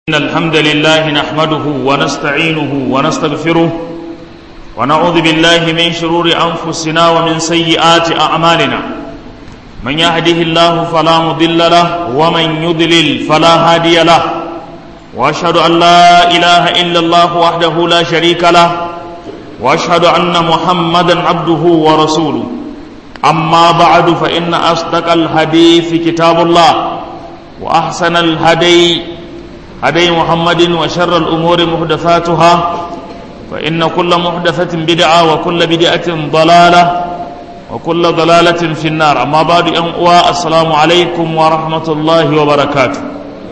إن الحمد لله نحمده ونستعينه ونستغفره ونعوذ بالله من شرور أنفسنا ومن سيئات أعمالنا من يهده الله فلا مضل له ومن يضلل فلا هادي له وأشهد أن لا إله إلا الله وحده لا شريك له وأشهد أن محمدا عبده ورسوله أما بعد فإن أصدق الحديث كتاب الله وأحسن الهدي هدي محمد وشر الأمور محدثاتها فإن كل محدثة بدعة وكل بدعة ضلالة وكل ضلالة في النار أما بعد أنقوى السلام عليكم ورحمة الله وبركاته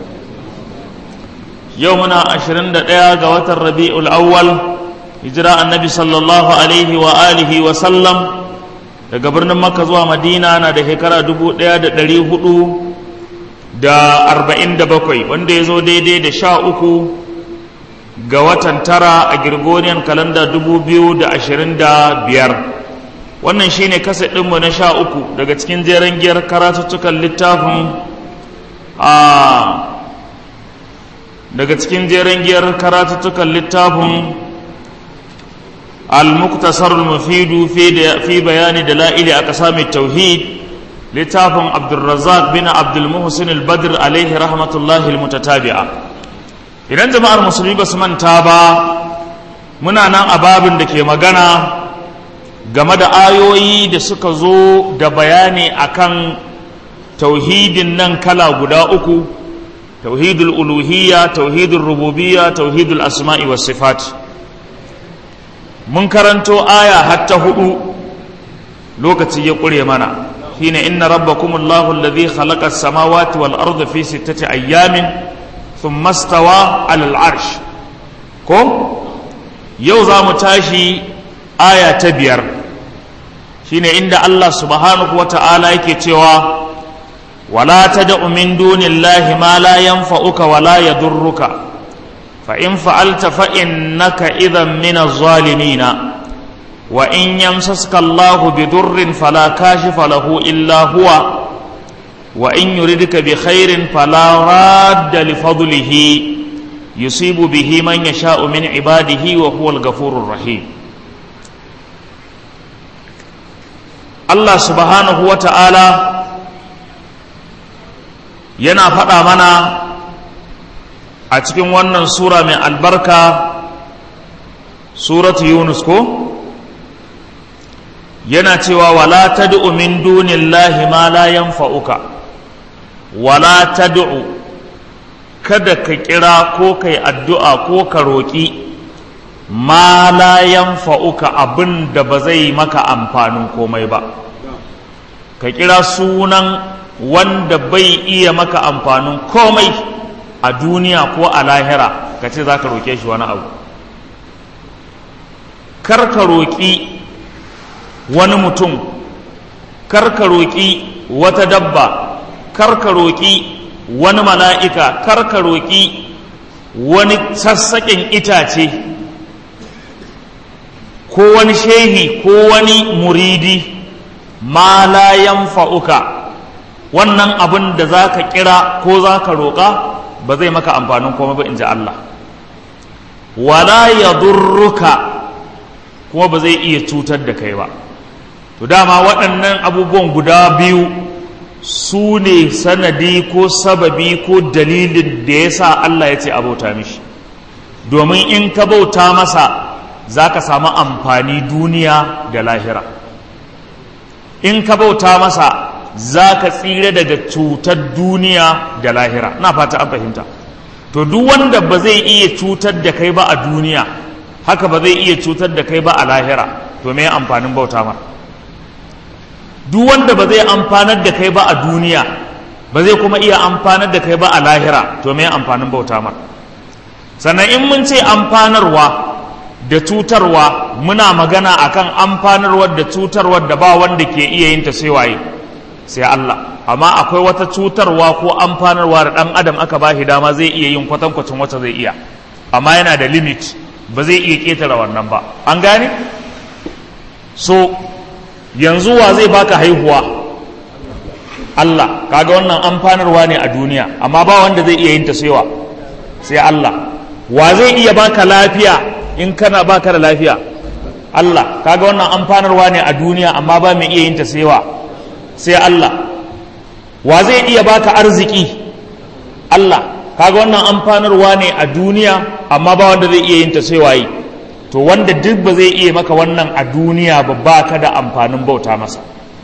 يومنا عشرين دقيقة قوات الربيع الأول هجراء النبي صلى الله عليه وآله وسلم daga birnin makka zuwa madina na da shekara dubu ɗaya da ɗari hudu da arba'in da bakwai wanda ya zo daidai da sha uku ga watan tara a Gregorian kalanda dubu biyu da ashirin da biyar wannan shine kasa ɗinmu na sha uku daga cikin jeren giyar karatuttukan littafin a daga cikin jeren giyar karatuttukan littafin al-muktasar al-mufidu fi bayani dala'ili a ƙasa mai tauhid littafin abdulrazak bin abdulmuhsin al-badr alaihi rahmatullahi al-mutatabi'a idan jama'ar musulmi ba su manta ba muna nan a babin da ke magana game da ayoyi da suka zo da bayani akan tauhidin nan kala guda uku tauhidul uluhiyya tauhidul rububiyya tauhidul asma'i was sifat mun karanto aya hatta hudu lokaci ya ƙure mana حين إن ربكم الله الذي خلق السماوات والأرض في ستة أيام ثم استوى على العرش كم يوزا متاشي آية تبير حين عند الله سبحانه وتعالى يكتوى ولا تدع من دون الله ما لا ينفعك ولا يضرك فإن فعلت فإنك إذا من الظالمين وإن يمسسك الله بضر فلا كاشف له إلا هو وإن يردك بخير فلا راد لفضله يصيب به من يشاء من عباده وهو الغفور الرحيم الله سبحانه وتعالى yana faɗa mana a cikin wannan sura mai albarka suratu yunus ko? yana cewa wala tad'u min dunillahi ma la yanfa'uka wala tad'u kada ka kira ko kai addu'a ko ka roƙi ma la yanfa'uka abin da ba zai maka amfanin komai ba ka kira sunan wanda bai iya maka amfanin komai a duniya ko a lahira ka ce za ka roƙe shi wani abu kar ka roƙi wani mutum karka roƙi wata dabba karka roƙi wani mala'ika karka roƙi wani sassaƙin itace ko wani shehi ko wani muridi ma la yanfa'uka wannan abin da za ka kira ko za ka roƙa ba zai maka amfanin komai ba in ji Allah wala ya kuma ba zai iya cutar da kai ba to dama waɗannan abubuwan guda biyu su ne sanadi ko sababi ko dalilin da ya sa Allah ya ce abauta mishi domin in ka bauta masa za ka samu amfani duniya da lahira in ka bauta masa za ka tsira daga cutar duniya da lahira na fata an fahimta to duk wanda ba zai iya cutar da kai ba a duniya haka ba zai iya cutar da kai ba a lahira to me amfanin bauta mara duk wanda ba zai amfanar da kai ba a duniya ba zai kuma iya amfanar da kai ba a lahira to me amfanin bauta mar sannan in mun ce amfanarwa da cutarwa muna magana akan amfanarwar da cutarwar da ba wanda ke iya yin ta sai waye sai Allah amma akwai wata cutarwa ko amfanarwa da dan adam aka ba shi dama zai iya yin kwatankwacin wata zai iya amma yana da limit ba zai iya ketare wannan ba an gane so yanzu wa zai baka haihuwa Allah kaga wannan amfanarwa ne a duniya amma ba wanda zai iya yin ta saiwa sai Allah wa zai iya baka lafiya in kana baka da lafiya Allah kaga wannan amfanarwa ne a duniya amma ba mai iya yin ta sai wa sai Allah wa zai iya baka arziki Allah kaga wannan amfanarwa ne a duniya amma ba wanda zai iya yin ta sai waye to wanda duk ba zai iya maka wannan a duniya ba ba ka da amfanin bauta masa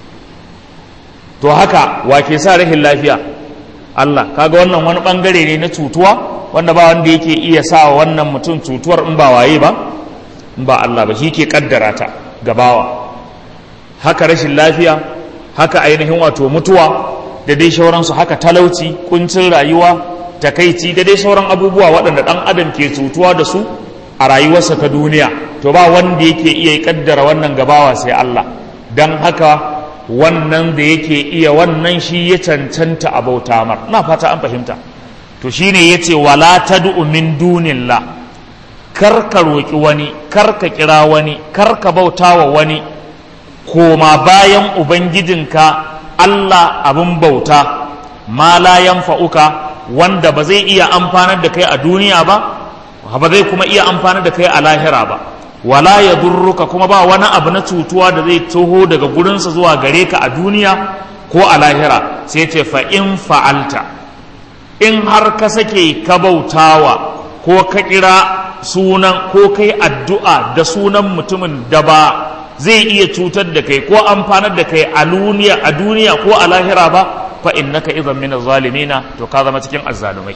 to haka wa ke sa rahin lafiya Allah kaga wannan wani bangare ne na cutuwa wanda ba wanda yake iya sa wannan mutum cutuwar in ba waye ba in ba Allah ba shi ke kaddara ta gabawa haka rashin lafiya haka ainihin wato mutuwa da dai sauransu haka talauci kuncin rayuwa takaici da dai sauran abubuwa waɗanda ɗan adam ke cutuwa da su a rayuwarsa ta duniya to ba wanda yake iya kaddara wannan gabawa sai Allah don haka wannan da yake iya wannan shi ya cancanta a bauta mar na fata an fahimta to shine yace wala tad'u min dunillah kar ka roki wani kar ka kira wani kar ka bauta wa wani koma bayan ubangijinka Allah abin bauta ma la yanfa'uka wanda ba zai iya amfanar da kai a duniya ba ba zai kuma iya amfanar da kai a lahira ba wala ya durruka kuma ba wani abu na cutuwa da zai toho daga gurinsa zuwa gare ka a duniya ko a lahira sai ce fa in fa'alta in har ka sake ka bautawa ko ka kira sunan ko kai addu'a da sunan mutumin da ba zai iya cutar da kai ko amfanar da kai a duniya a duniya ko a lahira ba fa innaka idan min zalimina to ka zama cikin azzalumai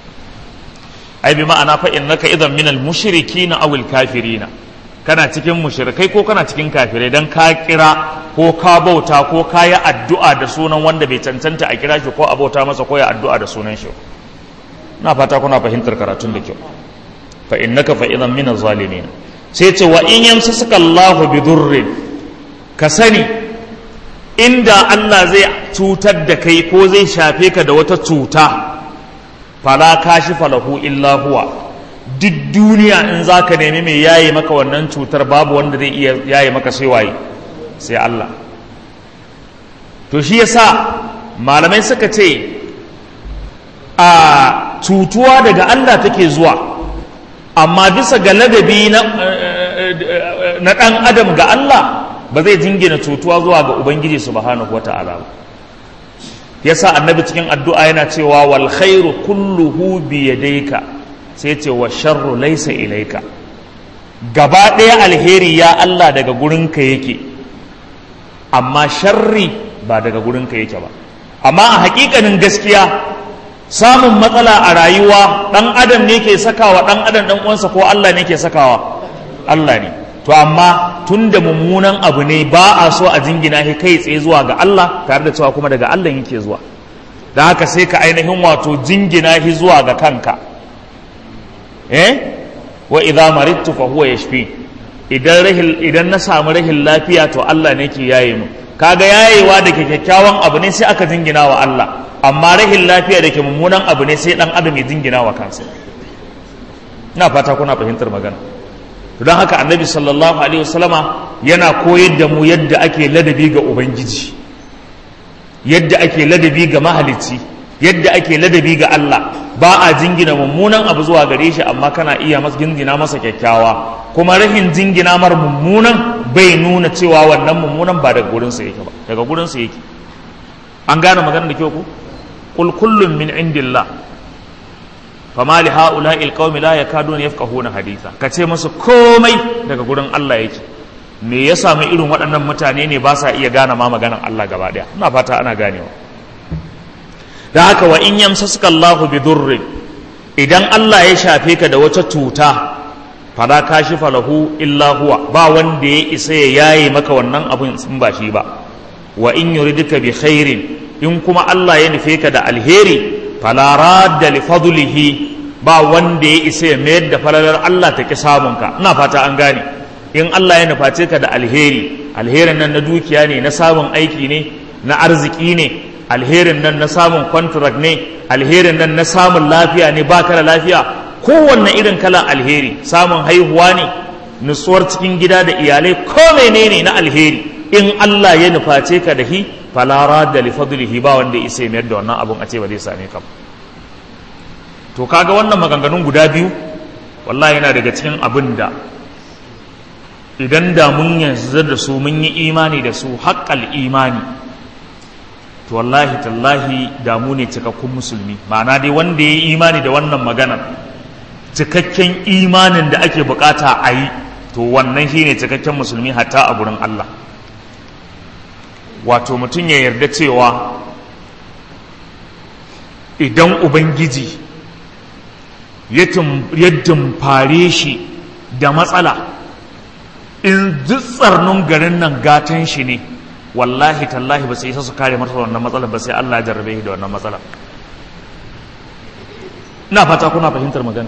ai bi ma'ana fa innaka idan min al-mushrikina aw al-kafirina kana cikin mushrikai ko kana cikin kafirai dan ka kira ko ka bauta ko ka yi addu'a da sunan wanda bai cancanta a kira shi ko a bauta masa ko ya addu'a da sunan shi na fata kuna fahimtar karatun da kyau fa innaka fa idan min az-zalimin sai ce wa in yamsasuka Allah bi durrin ka sani inda Allah zai cutar da kai ko zai shafe ka da wata cuta fala kashifa lahu illa huwa duk duniya in za ka nemi mai yaye maka wannan cutar babu wanda zai iya yaye maka sai waye sai Allah to shi yasa malamai suka ce a cutuwa daga Allah take zuwa amma bisa ga ladabi na ɗan adam ga Allah ba zai jingina cutuwa zuwa ga Ubangiji subhanahu wata'ala ba yasa annabi cikin addu'a yana cewa wal khairu kulluhu bi yadayka sai ce wa sharru laysa ilayka gaba ɗaya alheri ya Allah daga gurinka yake amma sharri ba daga gurinka yake ba amma a hakikanin gaskiya samun matsala a rayuwa ɗan adam ne ke sakawa ɗan adam ɗan uwansa ko Allah ne ke sakawa Allah ne to amma tun da mummunan abu ne ba a so a jingina shi kai tsaye zuwa ga Allah tare da cewa kuma daga Allah yake zuwa da haka sai ka ainihin wato jingina shi zuwa ga kanka eh wa idza maridtu fa huwa yashfi idan rahil idan na samu rahin lafiya to Allah ne ke yaye mu kaga yayewa da ke kyakkyawan abu ne sai aka jingina wa Allah amma rahin lafiya da ke mummunan abu ne sai dan adam ya jingina wa kansa ina fata kuna fahimtar magana to don haka annabi sallallahu alaihi wasallama yana koyar da mu yadda ake ladabi ga ubangiji yadda ake ladabi ga mahalicci yadda ake ladabi ga Allah ba a jingina mummunan abu zuwa gare shi amma kana iya masa jingina masa kyakkyawa kuma rahin jingina mar mummunan bai nuna cewa wannan mummunan ba daga gurinsa yake ba daga gurinsa yake an gane maganar da kyau ku qul kullun min indillah fama li ha'ula'il qaumi la yakaduna yafqahuna haditha kace musu komai daga gurin Allah yake me ya samu irin waɗannan mutane ne ba sa iya gane ma maganan Allah gaba daya ina fata ana ganewa da haka wa in yamsasuka Allahu bi durri idan Allah ya shafe ka da wata cuta fala kashifa lahu illa huwa ba wanda ya isa ya yaye maka wannan abin in ba shi ba wa in yuridika bi khairin in kuma Allah ya nufe ka da alheri fala radda li fadlihi ba wanda ya isa ya mayar da falalar Allah ta ki samunka ina fata an gane in Allah ya nuface ka da alheri alherin nan na dukiya ne na samun aiki ne na arziki ne alherin nan na samun contract ne alherin nan na samun lafiya ne baka da lafiya kowanne irin kalan alheri samun haihuwa ne nutsuwar cikin gida da iyalai ko menene na alheri in Allah ya nuface ka da hi falara da li fadlihi ba wanda isa mayar da wannan abun a ce ba zai same ka to kaga wannan maganganun guda biyu wallahi yana daga cikin abin da idan da mun yanzu da su mun yi imani da su haƙƙal imani to wallahi tallahi damu ne cikakkun musulmi ma'ana dai wanda ya yi imani da wannan maganar cikakken imanin da ake bukata a yi to wannan shine cikakken musulmi hatta a gurin Allah wato mutum ya yarda cewa idan ubangiji ya dumfare shi da matsala in tsarnin garin nan gatan shi ne wallahi tallahi ba sai isa su kare masa wannan matsalar ba sai Allah ya jarrabe shi da wannan matsalar ina fata kuna fahimtar magana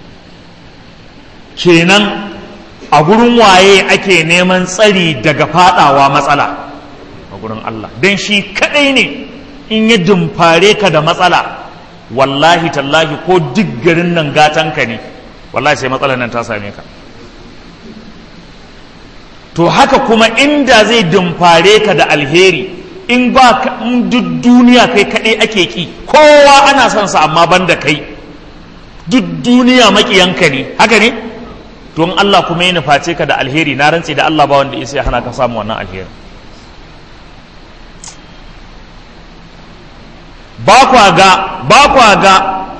kenan a gurin waye ake neman tsari daga fadawa matsala a gurin Allah don shi kadai ne in ya dumfare ka da matsala wallahi tallahi ko duk garin nan gatanka ne wallahi sai matsalar nan ta same ka to haka kuma inda zai dumfare ka da alheri in ba duk duniya kai kaɗai ake ki kowa ana son sa amma banda kai duk duniya maƙiyanka ne haka ne don Allah kuma ya nuface ka da alheri na rantse da Allah ba wanda ya sai hana ka samu wannan alheri ba kwa ga ba kwa ga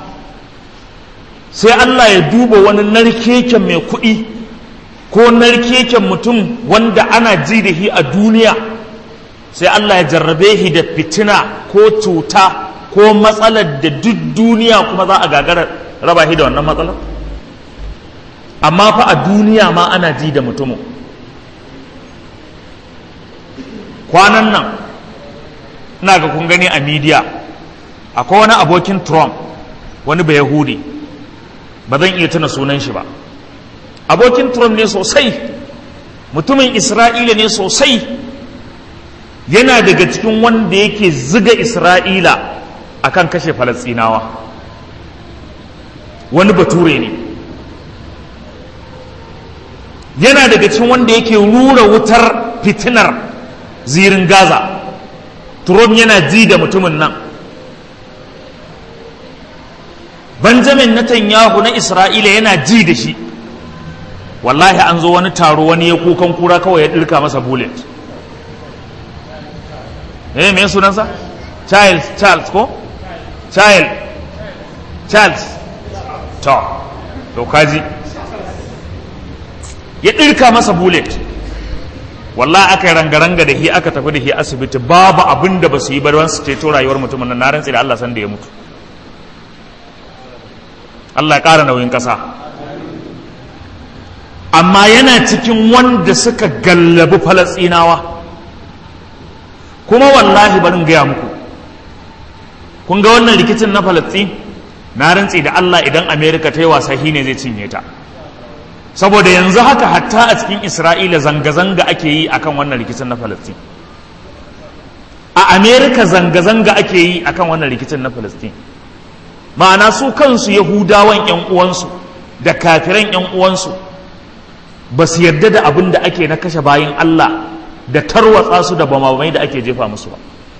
sai Allah ya duba wani narkeken mai kuɗi ko narkeken mutum wanda ana ji da shi a duniya sai Allah ya jarrabe shi da fitina ko cuta ko matsalar da duk duniya kuma za a gagara raba shi da wannan matsalar amma fa a duniya ma ana ji da mutumin kwanan nan ina ga kun gani a midiya akwai wani abokin trump wani bai yahudi ba zan iya tuna sunan shi ba abokin trump ne sosai mutumin isra'ila ne sosai yana daga cikin wanda yake ziga isra'ila akan kashe falastinawa wani bature ne yana daga cikin wanda yake rura wutar fitinar zirin gaza trump yana ji da mutumin nan benjamin netanyahu na isra'ila yana ji da shi wallahi an zo wani taro wani ya kukan kura kawai ya ɗirka masa bullet eh me sunansa charles charles ko child charles to to kaji ya ɗirka masa bullet wallahi aka yi rangaranga da shi aka tafi da shi asibiti babu abin da ba su yi ba su ceto rayuwar mutumin nan na rantsi da Allah san da ya mutu Allah ya ƙara nauyin ƙasa amma yana cikin wanda suka gallabi falasinawa kuma wallahi barin gaya muku kun ga wannan rikicin na falastin na rantsi da Allah idan amerika ta yi wasa shi ne zai cinye ta saboda yanzu haka hatta a cikin isra'ila zanga-zanga ake yi akan wannan rikicin na falastin a amerika zanga-zanga ake yi akan wannan rikicin na falastin ma'ana su kansu yahudawan 'yan uwansu da kafiran 'yan uwansu ba su yarda da abin da ake na kashe bayan Allah da tarwatsa su da bamamai da ake jefa musu ba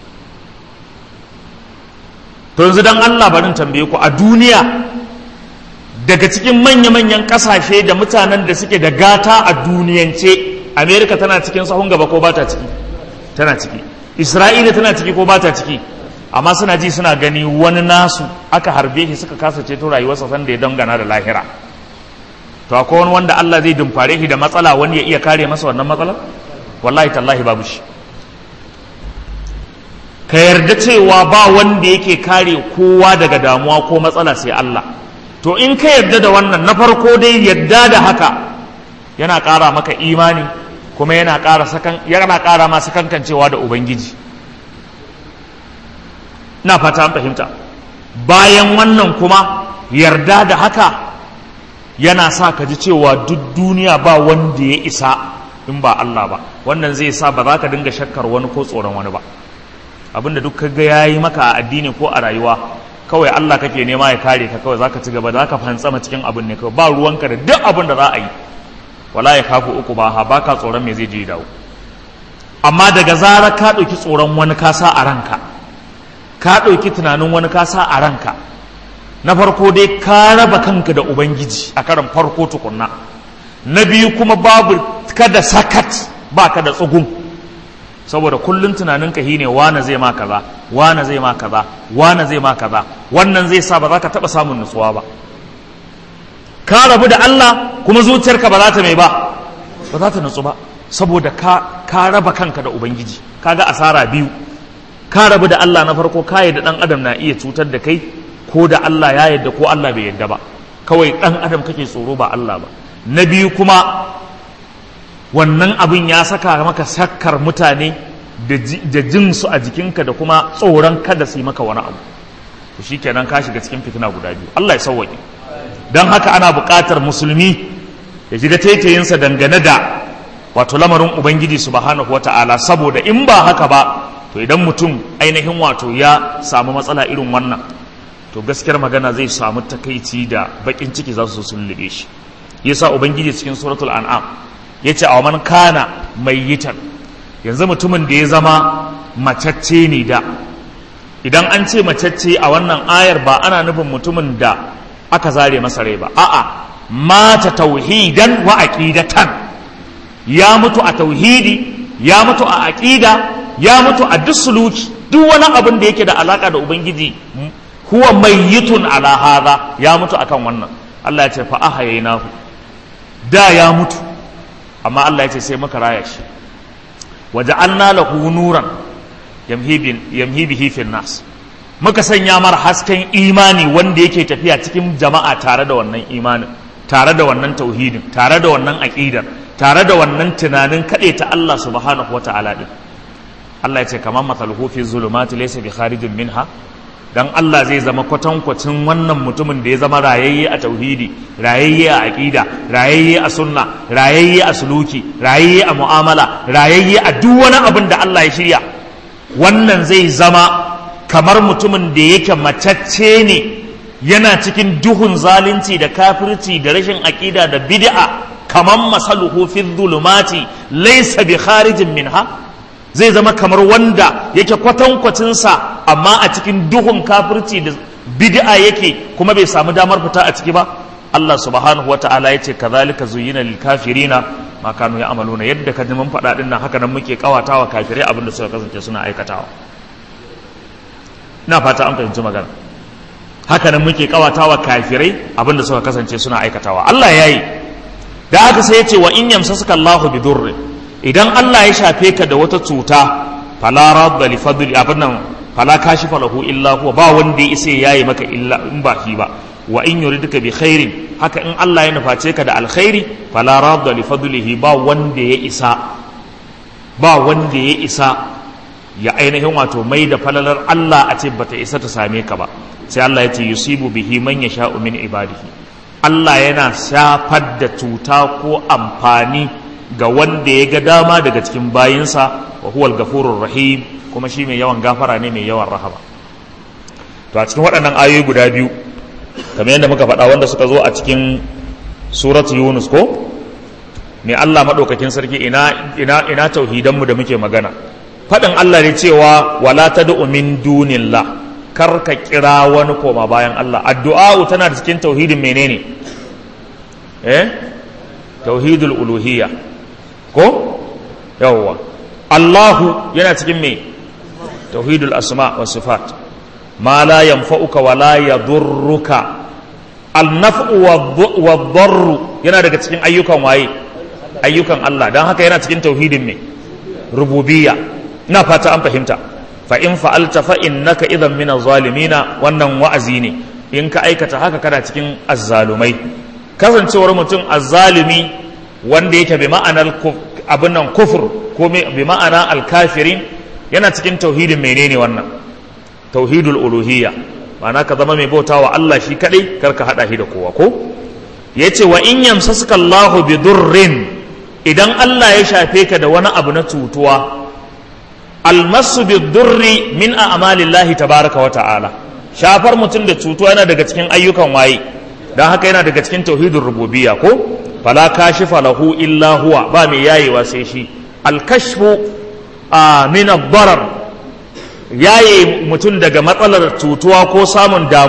to yanzu don Allah barin tambaye ku a duniya daga cikin manya-manyan kasashe da mutanen da suke da gata a duniyance amerika tana cikin sahun gaba ko ba ta ciki tana ciki isra'ila tana ciki ko ba ta ciki amma suna ji suna gani wani nasu aka harbe shi suka kasa ceto rayuwarsa sanda ya dangana da lahira to akwai wani wanda Allah zai dumfare shi da matsala wani ya iya kare masa wannan matsalar wallahi tallahi babu shi ka yarda cewa ba wanda yake kare kowa daga damuwa ko matsala sai Allah to in ka yarda da wannan na farko dai yarda da haka yana ƙara maka imani kuma yana ƙara sakan yana ƙara ma sakankancewa da ubangiji na fata an fahimta bayan wannan kuma yarda da haka yana sa ka ji cewa duk duniya ba wanda ya isa in ba Allah ba wannan zai sa ba za ka dinga shakkar wani ko tsoron wani ba abinda duk kaga ya yi maka a addini ko a rayuwa kawai Allah kake nema ya kare ka kawai zaka ci gaba da zaka fantsama cikin abin ne kawai ba ruwanka da duk abin da za a yi wala ya kafu uku ba ha baka tsoron me zai je dawo amma daga zarar ka ɗauki tsoron wani ka sa a ranka ka ɗauki tunanin wani ka sa a ranka na farko dai ka raba kanka da ubangiji a karan farko tukunna na biyu kuma babu kada sakat ba ka da tsugun saboda kullum tunanin ka ne wane zai ma kaza wane zai ma kaza wane zai ma kaza wannan zai sa ba za ka taba samun nutsuwa ba ka rabu da Allah kuma zuciyarka ba za ta mai ba ba za ta nutsu ba saboda ka ka raba kanka da ubangiji kaga asara biyu ka rabu da Allah na farko ka da dan adam na iya cutar da kai ko da Allah ya yadda ko Allah bai yadda ba kawai dan adam kake tsoro ba Allah ba na biyu kuma wannan abin ya saka maka sakkar mutane da jin su a jikinka da kuma tsoron kada su yi maka wani abu to shikenan ka shiga cikin fitina guda biyu Allah ya sauwaƙe don haka ana buƙatar musulmi ya ji da taitayinsa dangane da wato lamarin ubangiji subhanahu wata'ala saboda in ba haka ba to idan mutum ainihin wato ya samu matsala irin wannan to gaskiyar magana zai samu takaici da bakin ciki za su sun lube shi yasa ubangiji cikin suratul an'am yace a man kana mayyitan yanzu mutumin da ya zama macacce ne da idan an ce macacce a wannan ayar ba ana nufin mutumin da aka zare masa rai ba a'a mata tauhidan wa aqidatan ya mutu a tauhidi ya mutu a aqida ya mutu a duk suluki duk wani abin da yake da alaka da ubangiji huwa mayyitun ala hadha ya mutu akan wannan Allah ya ce fa ahayaynahu da ya mutu amma Allah ya ce sai muka raya shi waja'alna lahu nuran yamhi bihi fin nas muka sanya mar hasken imani wanda yake tafiya cikin jama'a tare da wannan imanin tare da wannan tauhidin tare da wannan aqidar tare da wannan tunanin kaɗe ta Allah subhanahu wa ta'ala din Allah ya ce kamar mathaluhu fi zulumati laysa bi kharijin minha dan Allah zai zama kwatankwacin wannan mutumin da ya zama rayayye a tauhidi rayayye a aqida rayayye a sunna rayayye a suluki rayayye a mu'amala rayayye a duk wani abin da Allah ya shirya wannan zai zama kamar mutumin da yake macacce ne yana cikin duhun zalunci da kafirci da rashin aqida da bid'a kamar masaluhu fi dhulumati laysa bi kharijin minha zai zama kamar wanda yake kwatankwacinsa amma a cikin duhun kafirci da bid'a yake kuma bai samu damar fita a ciki ba Allah subhanahu wata'ala yace kazalika zuyyina lil kafirina ma kanu ya'maluna yadda ka mun faɗa din nan haka nan muke kawatawa kafirai abin da suka kasance suna aikatawa ina fata an fahimci magana haka nan muke kawatawa kafirai abin da suka kasance suna aikatawa Allah yayi da haka sai yace wa in yamsasuka Allahu bidurrin idan Allah ya shafe ka da wata cuta fala radda li fadli abin nan fala kashifa lahu illa huwa ba wanda ya isa yayi maka illa in ba shi ba wa in yuridka bi khairin haka in Allah ya nuface ka da alkhairi fala radda li fadlihi ba wanda ya isa ba wanda ya isa ya ainihin wato mai da falalar Allah a ce bata isa ta same ka ba sai Allah ya ce yusibu bihi man yasha'u min ibadihi Allah yana shafar da cuta ko amfani ga wanda ya ga dama daga cikin bayinsa wa huwal gafurur rahim kuma shi mai yawan gafara ne mai yawan rahama to a cikin waɗannan ayoyi guda biyu kamar yadda muka faɗa wanda suka zo a cikin suratu yunus ko mai Allah maɗaukakin sarki ina ina ina tauhidanmu da muke magana faɗin Allah ne cewa wala tad'u min dunillah kar ka kira wani koma bayan Allah addu'a tana da cikin tauhidin menene eh tauhidul uluhiyya ko yawwa Allahu yana cikin me tauhidul asma wa sifat ma la yanfa'uka wa la yadurruka al-naf'u wa dharru yana daga cikin ayyukan waye ayyukan Allah dan haka yana cikin tauhidin me rububiyya ina fata an fahimta fa in fa'alta fa innaka idan min zalimina wannan wa'azi ne in ka aikata haka kana cikin azzalumai kasancewar mutum azzalumi wanda yake bi ma'anar abin nan kufur ko bi ma'ana alkafirin yana cikin tauhidin menene wannan tauhidul uluhiyya ma'ana ka zama mai bauta wa Allah shi kadai kar ka hada shi da kowa ko yace wa in yamsasuka Allahu bi durrin idan Allah ya shafe ka da wani abu na cutuwa almasu bi durri min a'malillahi tabaraka wa ta'ala shafar mutum da cutuwa yana daga cikin ayyukan waye dan haka yana daga cikin tauhidur rububiyya ko fala kashifa lahu illa huwa ba mai yayewa sai shi alkashfu min ad-darar yaye mutum daga matsalar cutuwa ko samun damuwa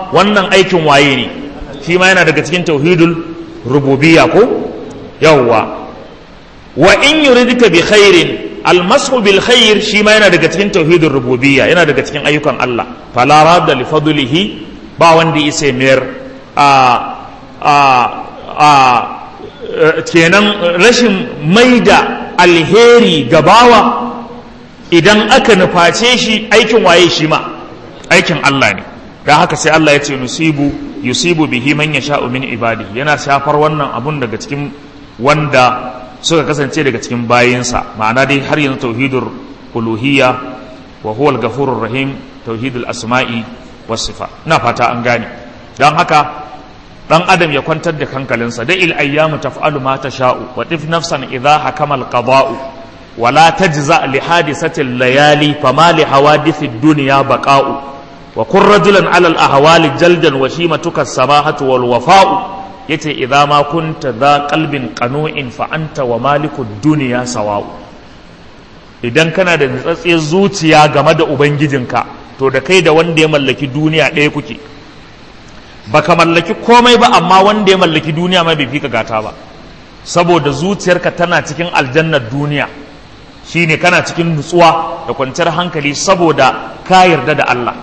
kuma wannan aikin waye ne shi ma yana daga cikin tauhidul rububiyya ko yawwa wa in yuridka bi khairin almasu bil khair shi ma yana daga cikin tauhidul rububiyya yana daga cikin ayyukan Allah fala radda li fadlihi ba wanda isa mayar a a a kenan rashin maida alheri gabawa idan aka nuface shi aikin waye shi ma aikin Allah ne don haka sai Allah ya ce nusibu yusibu bihi man yasha'u min ibadi yana shafar wannan abun daga cikin wanda suka kasance daga cikin bayinsa ma'ana dai har yanzu tauhidur uluhiyya wa huwa al-ghafurur rahim tauhidul asma'i was sifa ina fata an gane don haka dan adam ya kwantar da hankalinsa da il ayyamu taf'alu ma tasha'u wa tif nafsan idha hakama al-qada'u wa la tajza li hadisati al-layali fama li hawadisi ad-dunya baqa'u wa kun rajulan ala al-ahwali jaldan wa shimatuka as-samahatu wal wafa'u yace idza ma kunta dha qalbin qanu'in fa anta wa maliku ad-dunya sawa'u idan kana da natsatsiyar zuciya game da ubangijinka to da kai da wanda ya mallaki duniya ɗaya kuke baka mallaki komai ba amma wanda ya mallaki duniya ma bai fi ka gata ba saboda zuciyarka tana cikin aljannar duniya shine kana cikin nutsuwa da kwanciyar hankali saboda ka yarda da Allah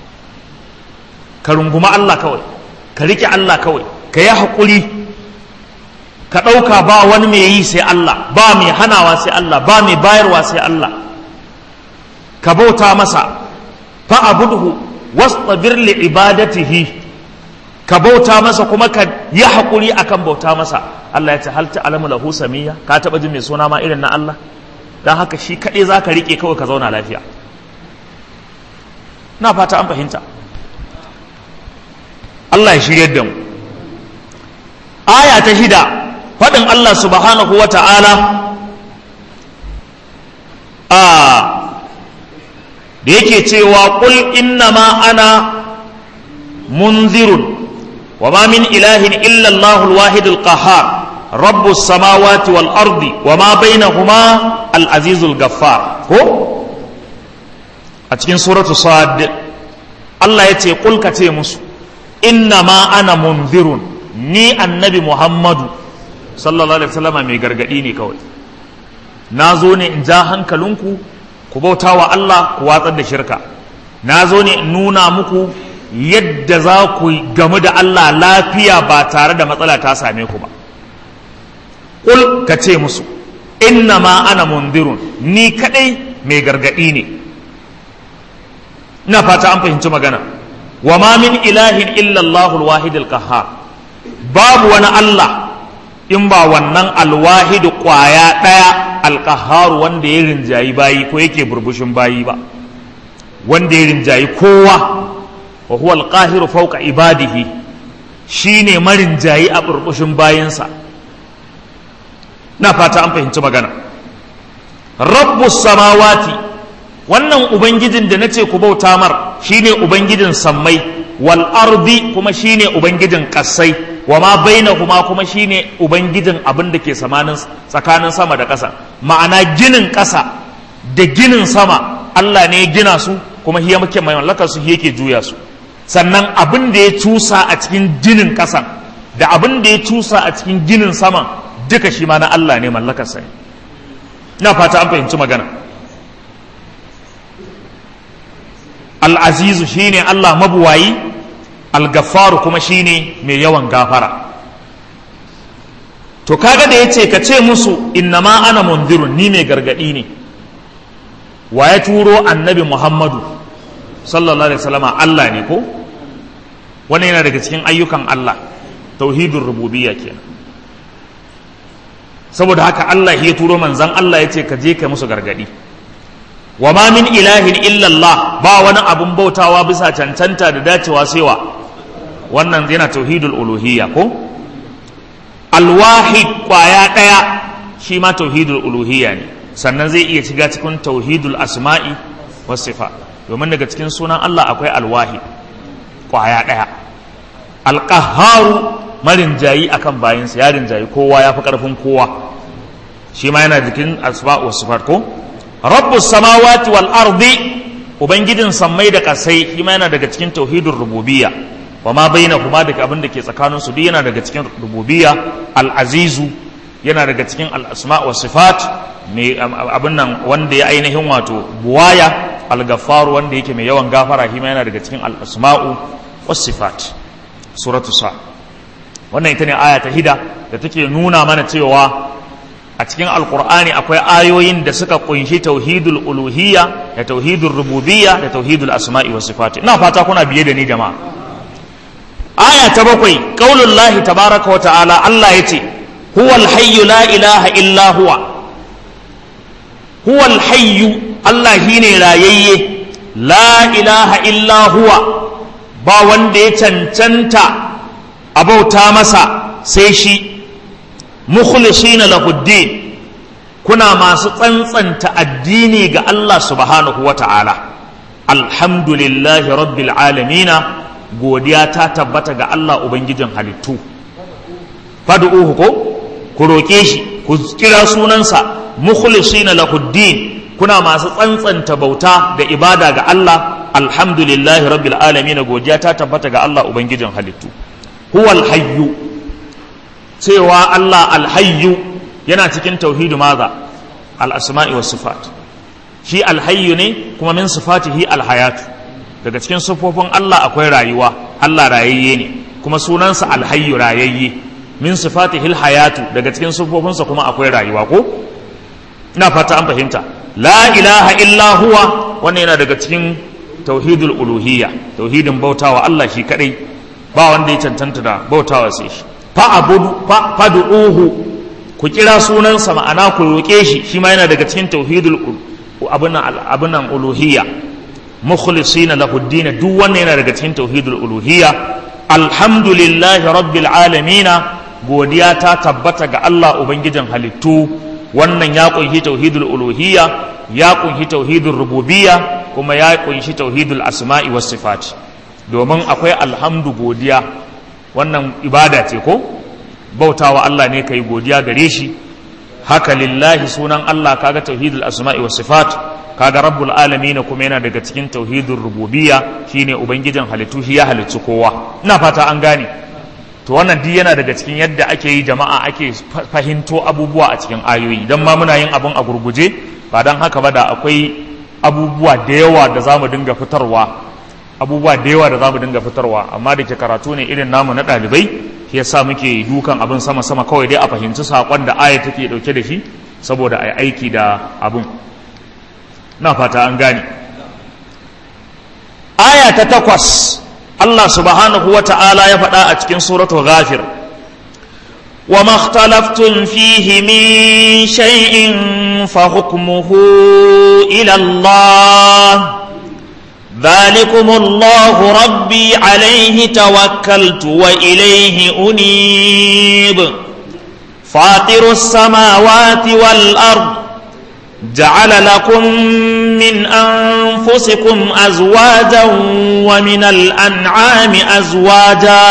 ka runguma Allah kawai ka rike Allah kawai ka yi haƙuri ka ɗauka ba wani mai yi sai Allah ba mai hanawa sai Allah ba mai bayarwa sai Allah ka bauta masa fa abudhu wastabir li ibadatihi ka bauta masa kuma ka yi haƙuri akan bauta masa Allah ya ce hal ta'lamu lahu samiyya ka taɓa jin mai suna ma irin na Allah dan haka shi kaɗai za ka riƙe kawai ka zauna lafiya na fata an fahimta Allah ya shiryar da mu aya ta shida faɗin Allah subhanahu wa ta'ala a da yake cewa ƙul innama ana munzirun وما من إله إلا الله الواحد القهار رب السماوات والأرض وما بينهما العزيز الغفار هو أتكين سورة صاد الله يتي قل كتي مسو إنما أنا منذر ني النبي محمد صلى الله عليه وسلم مي غرغدي كوي nazo ne in ja hankalinku ku bauta wa Allah ku watsar da shirka nazo ne in nuna muku yadda za ku gamu da Allah lafiya ba tare da matsala ta same ku ba ƙul ka ce musu inna ma ana mundirun ni kadai mai gargaɗi ne ina fata an fahimci magana wa ma min ilahin illallahu alwahid alqahhar babu wani Allah in ba wannan alwahid kwaya ɗaya alqahhar wanda ya rinjayi bayi ko yake burbushin bayi ba wanda ya rinjayi kowa wa huwa alqahiru fawqa ibadihi shine marinjayi a burbushin bayansa na fata an fahimci magana rabbus samawati wannan ubangijin da nace ku bauta mar shine ubangijin sammai wal ardi kuma shine ubangijin kasai wa ma bainahuma kuma shine ubangijin abin da ke samanin tsakanin sama da ƙasa ma'ana ginin ƙasa da ginin sama Allah ne ya gina su kuma hiya muke mai mallakar su yake juya su sannan abin da ya cusa a cikin ginin ƙasan da abin da ya cusa a cikin ginin saman duka shi ma na Allah ne mallakarsa ne ina fata an fahimci magana al'azizu shi ne Allah mabuwayi al-gaffaru kuma shi ne mai yawan gafara to kaga da ya ce ka ce musu innama ana mundirun ni mai gargaɗi ne wa ya turo annabi muhammadu sallallahu alaihi wasallama Allah ne ko wannan yana daga cikin ayyukan Allah tauhidin rububiyya kenan saboda haka Allah ya turo manzan Allah ya ce ka je ka musu gargadi wa ma min ilahin illallah ba wani abun bautawa bisa cancanta da dacewa sewa wannan yana tauhidul uluhiyya ko alwahid kwaya daya shi ma tauhidul uluhiyya ne sannan zai iya shiga cikin tauhidul asma'i was sifat domin daga cikin sunan Allah akwai alwahid kwaya daya alqahharu marinjayi akan bayinsa ya rinjayi kowa ya fi ƙarfin kowa shi ma yana jikin asma wa sifat ko rabbus samawati wal ardi ubangijin sammai da kasai shi ma yana daga cikin tauhidin rububiyya wa ma bainahuma daga abin da ke tsakanin su duk yana daga cikin rububiyya al-azizu yana daga cikin al-asma wa sifat mai abin nan wanda ya ainihin wato buwaya al-ghaffar wanda yake mai yawan gafara shi ma yana daga cikin al-asma'u was sifat suratu sa wannan ita ne aya ta hida da take nuna mana cewa a cikin alkur'ani akwai ayoyin da suka kunshi tauhidul uluhiyya da tauhidul rububiyya da tauhidul asma'i was sifat ina fata kuna biye da ni jama'a aya ta bakwai qaulullahi tabaraka wa ta'ala Allah yace huwal hayyu la ilaha illa huwa huwal hayyu Allah shine rayayye la ilaha illa huwa ba wanda ya cancanta a bauta masa sai shi mukhlisina lahuddin kuna masu tsantsanta addini ga Allah subhanahu wa ta'ala alhamdulillahi rabbil alamina godiya ta tabbata ga Allah ubangijin halittu fad'uhu ko ku roƙe shi ku kira sunansa mukhlisina lahuddin kuna masu tsantsanta bauta da ibada ga Allah alhamdulillahi rabbil alamin godiya ta tabbata ga Allah ubangijin halittu huwal hayyu cewa Allah alhayyu yana cikin tauhidu maza al asma'i was sifat shi alhayyu ne kuma min sifatihi alhayatu daga cikin sifofin Allah akwai rayuwa Allah rayayye ne kuma sunansa alhayyu rayayye min sifatihi alhayatu daga cikin sifofinsa kuma akwai rayuwa ko ina fata an fahimta la ilaha illa huwa wannan yana daga cikin tauhidul uluhiyya tauhidin bautawa Allah shi kadai ba wanda ya cancanta da bautawa sai shi fa abudu fa fad'uhu ku kira sunansa ma'ana ku roke shi shi ma yana daga cikin tauhidul abunan abunan uluhiyya mukhlisina lahu ad duk wannan yana daga cikin tauhidul uluhiyya alhamdulillahi rabbil alamin godiya ta tabbata ga Allah ubangijin halittu wannan ya kunshi tauhidul uluhiyya ya kunshi tauhidul rububiyya kuma ya kunshi tauhidul asma'i was sifat domin akwai alhamdu godiya wannan ibada ce ko bautawa Allah ne kai godiya gare shi haka lillahi sunan Allah kaga tauhidul asma'i was sifat kaga rabbul alamin kuma yana daga cikin tauhidul rububiyya shine ubangijin halittu shi ya halicci kowa ina fata an gane to wannan duk yana daga cikin yadda ake yi jama'a ake fahimto abubuwa a cikin ayoyi dan ma muna yin abun a gurguje ba dan haka ba da akwai abubuwa da yawa da zamu dinga fitarwa abubuwa da yawa da zamu dinga fitarwa amma da ke karatu ne irin namu na ɗalibai shi yasa muke dukan abin sama sama kawai dai a fahimci saƙon da aya take ɗauke da shi saboda a yi aiki da abin na fata an gane aya ta takwas Allah subhanahu wa ta'ala ya faɗa a cikin suratu ghafir wa makhtalaftun fihi min shay'in fa hukmuhu ila Allah ذلكم الله ربي عليه توكلت وإليه أنيب فاطر السماوات والأرض جعل لكم من أنفسكم أزواجا ومن الأنعام أزواجا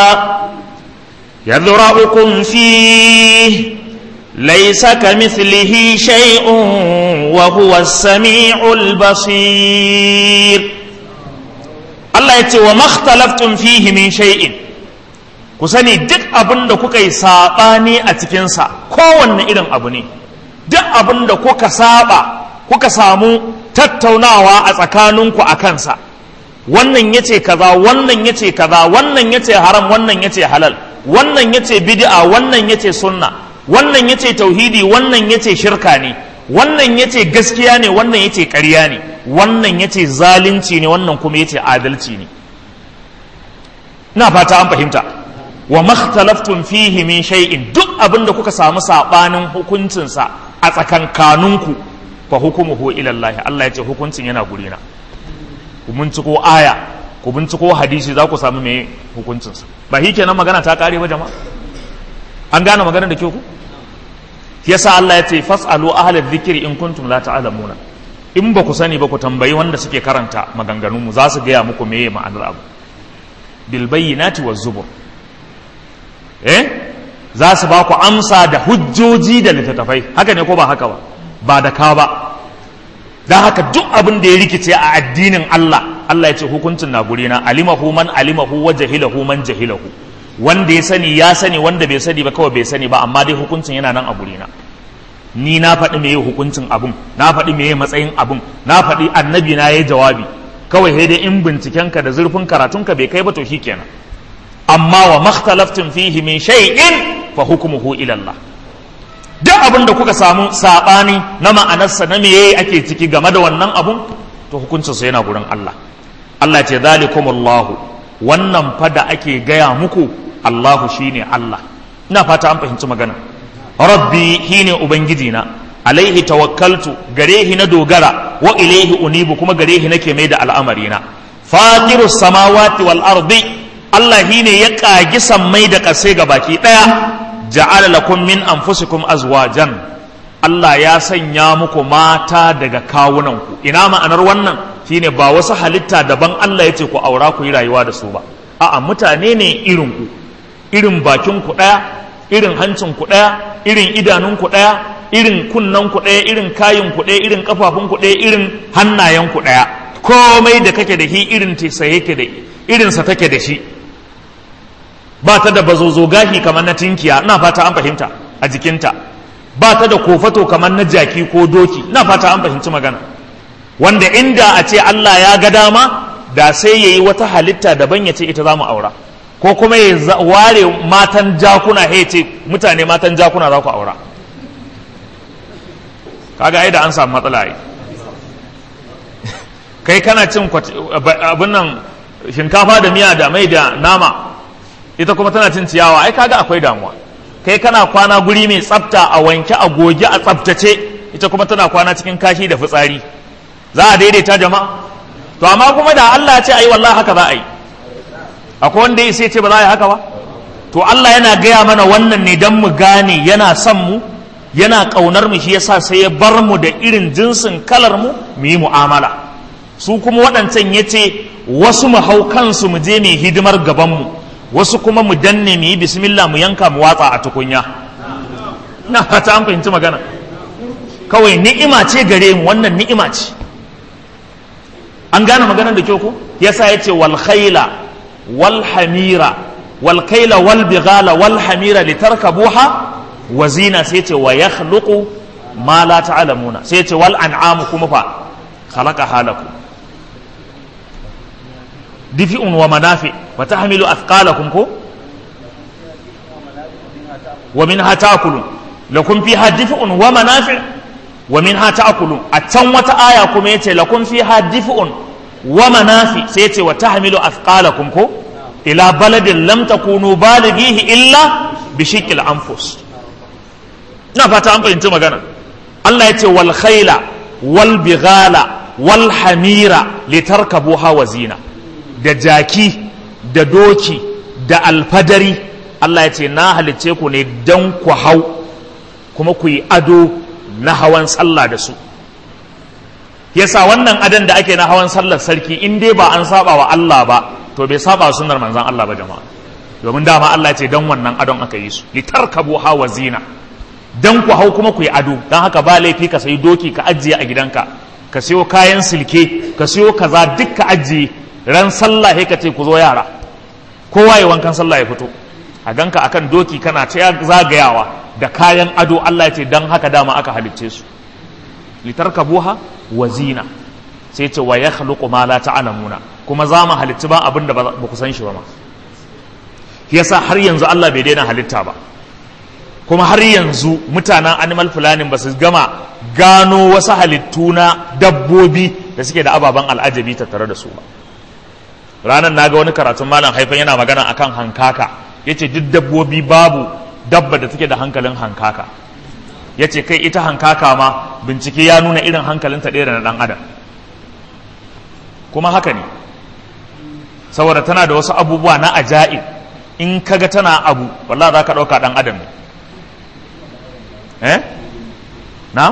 يذرأكم فيه ليس كمثله شيء وهو السميع البصير الله يتي وما اختلفتم فيه من شيء ku sani duk abin da kuka yi saɓani a cikinsa kowanne irin abu ne duk abin da kuka saba kuka samu tattaunawa a tsakaninku a kansa wannan ya ce kaza wannan ya ce kaza wannan ya ce haram wannan ya ce halal wannan ya ce bid'a wannan ya ce sunna wannan ya ce tauhidi wannan ya ce shirka ne wannan ya ce gaskiya ne wannan ya ce ƙarya ne wannan ya ce zalunci ne wannan kuma ya ce adalci ne na fata an fahimta wa makhtalaftun fihi min shay'in duk abin da kuka samu sabanin hukuncinsa a tsakankaninku fa hukumuhu ila Allah Allah ya ce hukuncin yana gurina ku binciko aya ku binciko hadisi za ku samu me hukuncinsa ba shi kenan magana ta kare ba jama'a an gane magana da kyau ku yasa Allah ya ce fasalu ahlal dhikri in kuntum la ta'lamuna in ba ku sani ba ku tambayi wanda suke karanta maganganun mu za su gaya muku meye ma'anar abu bil bayyinati waz zubur eh za su ba ku amsa da hujjoji da littattafai haka ne ko ba haka ba ba da ka ba don haka duk abin da ya rikice a addinin Allah Allah ya ce hukuncin na gurina alimahu man alimahu wa jahilahu man jahilahu wanda ya sani ya sani wanda bai sani ba kawai bai sani ba amma dai hukuncin yana nan a gurina ni na faɗi meye hukuncin abun na faɗi meye matsayin abun na faɗi annabi na yayi jawabi kawai sai dai in bincikenka da zurfin karatunka bai kai ba to shikenan amma wa makhtalaftum fihi min shay'in fa hukmuhu ila Allah duk abin da kuka samu sabani na ma'anarsa na meye ake ciki game da wannan abun to hukuncin sa yana gurin Allah Allah ce zalikumullahu wannan fa da ake gaya muku Allahu shine Allah ina fata an fahimci magana rabbi shine ubangiji na alaihi tawakkaltu gare shi na dogara wa ilaihi unibu kuma gare shi nake mai da al'amari na fatiru samawati wal ardi Allah shine ya kagi sammai da ƙasai ga baki daya ja'ala lakum min anfusikum azwajan Allah ya sanya muku mata daga kawunanku ina ma'anar wannan shine ba wasu halitta daban Allah ya ce ku aura ku yi rayuwa da su ba a'a mutane ne irin ku irin bakin ku daya irin hancin ku daya irin idanun ku daya irin kunnan ku daya irin kayin ku daya irin kafafun ku daya irin hannayen ku daya komai da kake da shi irin sa yake da irin sa take da shi ba ta da bazozo gashi kamar na tinkiya ina fata an fahimta a jikinta ba ta da kofato kamar na jaki ko doki ina fata an fahimci magana wanda inda a ce Allah ya ga dama da sai ya yi wata halitta daban ya ce ita za mu aura ko kuma ya ware matan jakuna ya ce mutane matan jakuna za ku aura kaga ai da an samu matsala ai kai kana cin abin nan shinkafa da miya da mai da nama ita kuma tana cin ciyawa ai kaga akwai damuwa kai kana kwana guri mai tsafta a wanke a goge a tsaftace ita kuma tana kwana cikin kashi da fitsari za a daidaita jama'a to amma kuma da Allah ya ce ayi wallahi haka za a yi akwai wanda ya ce ba za a yi haka ba to Allah yana gaya mana wannan ne dan mu gane yana son mu yana kaunar mu shi yasa sai ya bar mu da irin jinsin kalar mu mu yi mu'amala su kuma waɗancan ya ce wasu mu hau kansu mu je mai hidimar gaban mu wasu kuma mu danne mu yi bismillah mu yanka mu watsa a tukunya na fata an fahimci magana kawai ni'ima ce gare mu wannan ni'ima ce an gane maganar da kyau ko yasa yace wal khayla wal hamira wal kayla wal bighala wal hamira litarkabuha wa zina sai yace wa yakhluqu ma la ta'lamuna sai yace wal an'amu kuma fa khalaqa halakum difi'un wa manafi wa tahmilu athqalakum ko wa minha ta'kulun lakum fiha difi'un wa manafi wa minha ta'kulun a can wata aya kuma yace lakum fiha difi'un wa manafi sai yace wa tahmilu athqalakum ko ila baladin lam takunu balighihi illa bi shiqqil anfus ina fata an fahimci magana Allah yace wal khayla wal bighala wal hamira litarkabuha wa zina da jaki da doki da alfadari Allah ya ce na halicce ku ne don ku hau kuma ku yi ado na hawan sallah da su yasa wannan adon da ake na hawan sallar sarki in dai ba an saba wa Allah ba to bai saba wa sunnar manzon Allah ba jama'a domin dama Allah ce don wannan adon aka yi su litarkabu hawa zina dan ku hau kuma ku yi ado don haka ba laifi ka sayi doki ka ajiye a gidanka ka siyo kayan silke ka siyo kaza duk ka ajiye ran sallah ka ce ku zo yara kowa ya wankan sallah ya fito a ganka akan doki kana ta zagayawa da kayan ado Allah ya ce dan haka dama aka halicce su litarkabuha wa zina sai ce wa yakhluqu ma la ta'lamuna kuma za mu halicci ba abin da ba ku san shi ba ma yasa har yanzu Allah bai daina halitta ba kuma har yanzu mutanen animal planning ba su gama gano wasu halittu na dabbobi da suke da ababen al'ajabi tattare da su ba ranar na ga wani karatun malam haifan yana magana akan hankaka ya ce duk dabbobi babu dabba da take da hankalin hankaka ya ce kai ita hankaka ma bincike ya nuna irin hankalinta ɗaya da na ɗan adam kuma haka ne saboda tana da wasu abubuwa na aja'ib in kaga tana abu wallah za ka ɗauka ɗan adam ne eh na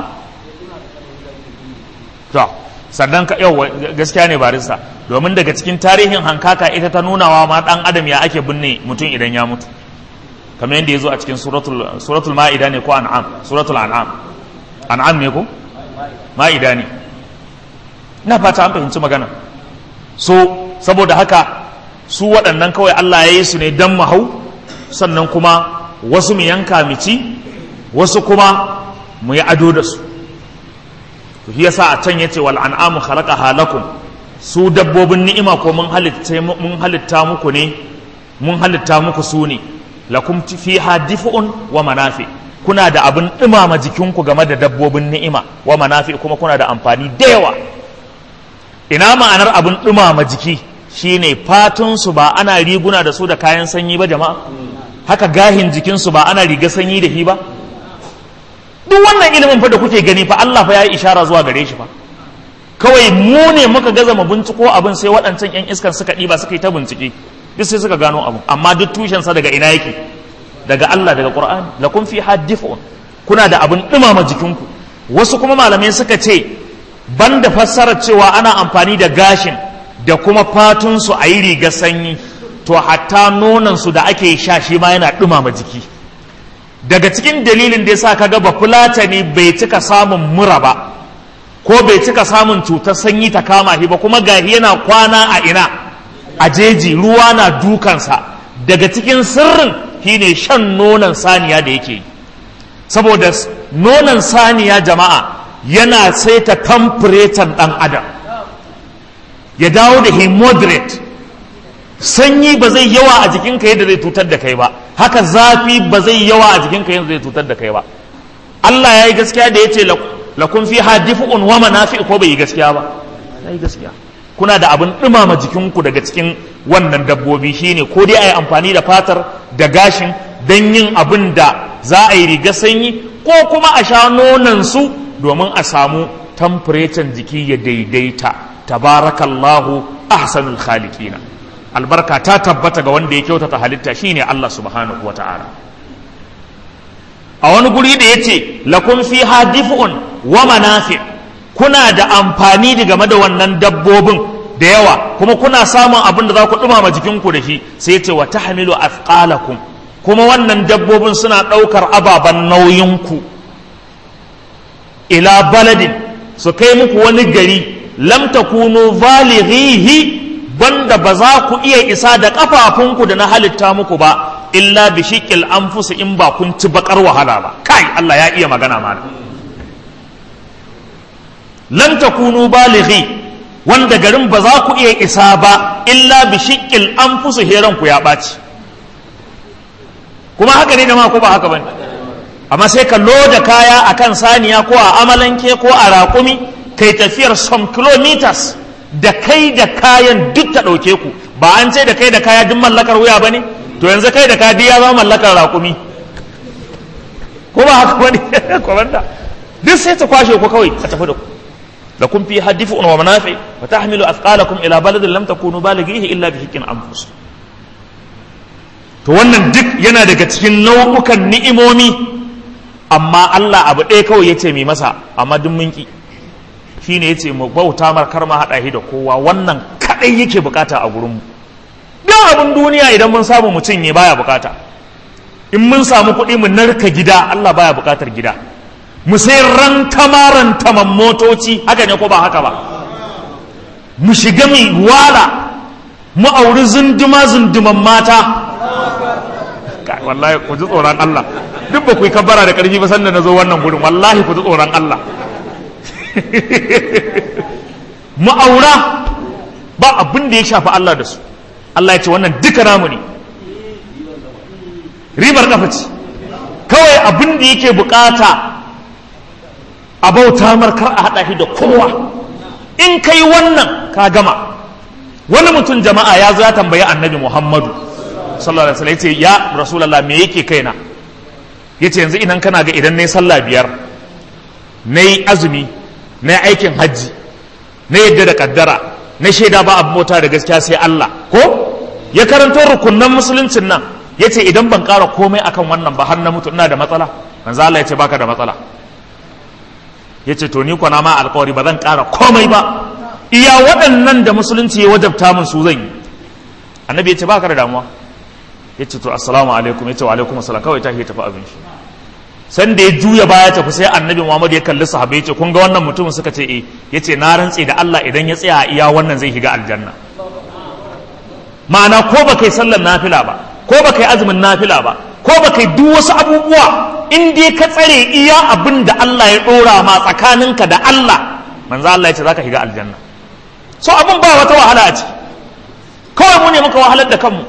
to sannan ka yau gaskiya ne barista domin daga cikin tarihin hankaka ita ta nunawa ma dan adam ya ake binne mutum idan ya mutu kamar yadda ya zo a cikin suratul ma'ida ne ko an'am suratul an'am an'am ne ko ma'ida ne ina fata an fahimci magana so saboda haka su waɗannan kawai Allah ya yi su ne don mahau sannan kuma wasu mu yanka mu ci wasu kuma mu yi ado da su shi yasa a can yace wal an'amu khalaqaha lakum su dabbobin ni'ima ko mun halitta mun halitta muku ne mun halitta muku su ne lakum fiha dif'un wa manafi kuna da abin dumama jikinku game da dabbobin ni'ima wa manafi kuma kuna da amfani da yawa ina ma'anar abin dumama jiki shine fatun su ba ana riguna da su da kayan sanyi ba jama'a haka gahin jikinsu ba ana riga sanyi da shi ba duk wannan ilimin fa da kuke gani fa Allah fa ya yi ishara zuwa gare shi fa kawai mu ne muka gaza mu binciko abin sai waɗancan yan iskan suka ɗiba suka yi ta bincike duk sai suka gano abu amma duk tushensa daga ina yake daga Allah daga Qur'ani lakum fi hadifun kuna da abin dumama jikinku wasu kuma malamai suka ce banda fassarar cewa ana amfani da gashin da kuma fatun su a yi riga sanyi to hatta nonon su da ake sha shi ma yana dumama jiki daga cikin dalilin da yasa kaga ba fulatani bai cika samun mura ba ko bai cika samun cutar sanyi ta kama shi ba kuma gahi yana kwana a ina a jeji ruwa na dukansa daga cikin sirrin shine shan nonon saniya da yake yi saboda nonon saniya jama'a yana saita tamfuretan ɗan adam ya dawo da he moderate sanyi ba zai yawa a jikinka yadda zai tutar da kai ba haka zafi ba zai yawa a jikinka yadda zai tutar da kai ba Allah ya yi gaskiya da ya ce lakun fi hadifu'un wa manafi ko bai yi gaskiya ba ya yi gaskiya kuna da abin ɗumama jikinku daga cikin wannan dabbobi shine ko dai a yi amfani da fatar da gashin don yin abin da za a yi riga sanyi ko kuma a sha su domin a samu tamfurecin jiki ya daidaita tabarakallahu ahsanul khaliqina albarka ta tabbata ga wanda ya kyautata halitta shine Allah subhanahu wa ta'ala a wani guri da yace lakum fiha dif'un wa manafi' kuna da amfani da game da wannan dabbobin da yawa kuma kuna samun abin da za ku ɗumama jikinku da shi sai ya ce wa tahmilu athqalakum kuma wannan dabbobin suna ɗaukar ababen nauyinku ila baladin su kai muku wani gari lam takunu valighihi banda ba za ku iya isa da kafafunku da na halitta muku ba illa bi shiqil anfus in ba kun ci bakar wahala ba kai Allah ya iya magana mana lan takunu balighi wanda garin ba za ku iya isa ba illa bi shiqqil anfusu heran ku ya ɓaci kuma haka ne da ma ko ba haka bane amma sai ka loda kaya akan saniya ko a amalanke ko a raƙumi kai tafiyar some kilometers da kai da kayan duk ta ɗauke ku ba an ce da kai da kaya duk mallakar wuya ba ne to yanzu kai da kaya duk ya zama mallakar raƙumi ko ba haka bane kwamanda duk sai ta kwashe ku kawai a tafi da ku لكم فيها دفء ومنافع وتحمل أثقالكم إلى بلد لم تكونوا بالغيه إلا بحق أنفس to wannan duk yana daga cikin nau'ukan ni'imomi amma Allah abu ɗaya kawai ya ce mai masa amma duk mun ki shi ne ya ce mu bauta markar ma haɗa shi da kowa wannan kaɗai yake bukata a gurinmu don abin duniya idan mun samu mu cinye baya bukata in mun samu kuɗi mu narka gida Allah baya bukatar gida mu sai rantama rantaman motoci haka ne ko ba haka ba mu shiga mai wala mu auri zunduma zunduman mata wallahi ku ji tsoron Allah duk ba ku yi kabbara da ƙarfi ba sanda na zo wannan gurin wallahi ku ji tsoron Allah mu aura ba abin da ya shafi Allah da su Allah ya ce wannan duka namu ne ribar kafa ce kawai abin da yake bukata a bauta markar a haɗa shi da kowa in kai wannan ka gama wani mutum jama'a ya zo ya tambayi annabi muhammadu sallallahu alaihi wasallam yace ya rasulullah me yake kaina yace yanzu idan kana ga idan nayi sallah biyar nayi azumi nayi aikin hajji na yadda da kaddara na shaida ba abu mota da gaskiya sai Allah ko ya karanto rukunnan musuluncin nan yace idan ban ƙara komai akan wannan ba har na mutu ina da matsala manzo Allah yace baka da matsala ya ce to ni kwana ma alkawari ba zan ƙara komai ba iya waɗannan da musulunci ya wajabta min su zan yi annabi ya ce baka da damuwa ya ce to assalamu alaikum ya ce wa alaikum assalam kawai ta tafi abin shi san da ya juya baya tafi sai annabi muhammad ya kalli sahabbai ya ce kun ga wannan mutumin suka ce eh ya ce na rantse da allah idan ya tsaya a iya wannan zai shiga aljanna ma'ana ko ba kai sallar nafila ba ko ba kai azumin nafila ba ko ba kai duk wasu abubuwa in dai ka tsare iya abin da Allah ya ɗora ma tsakaninka da Allah manzo Allah ya ce zaka shiga aljanna so abin ba wata wahala a ciki kawai mu ne muka wahalar da kanmu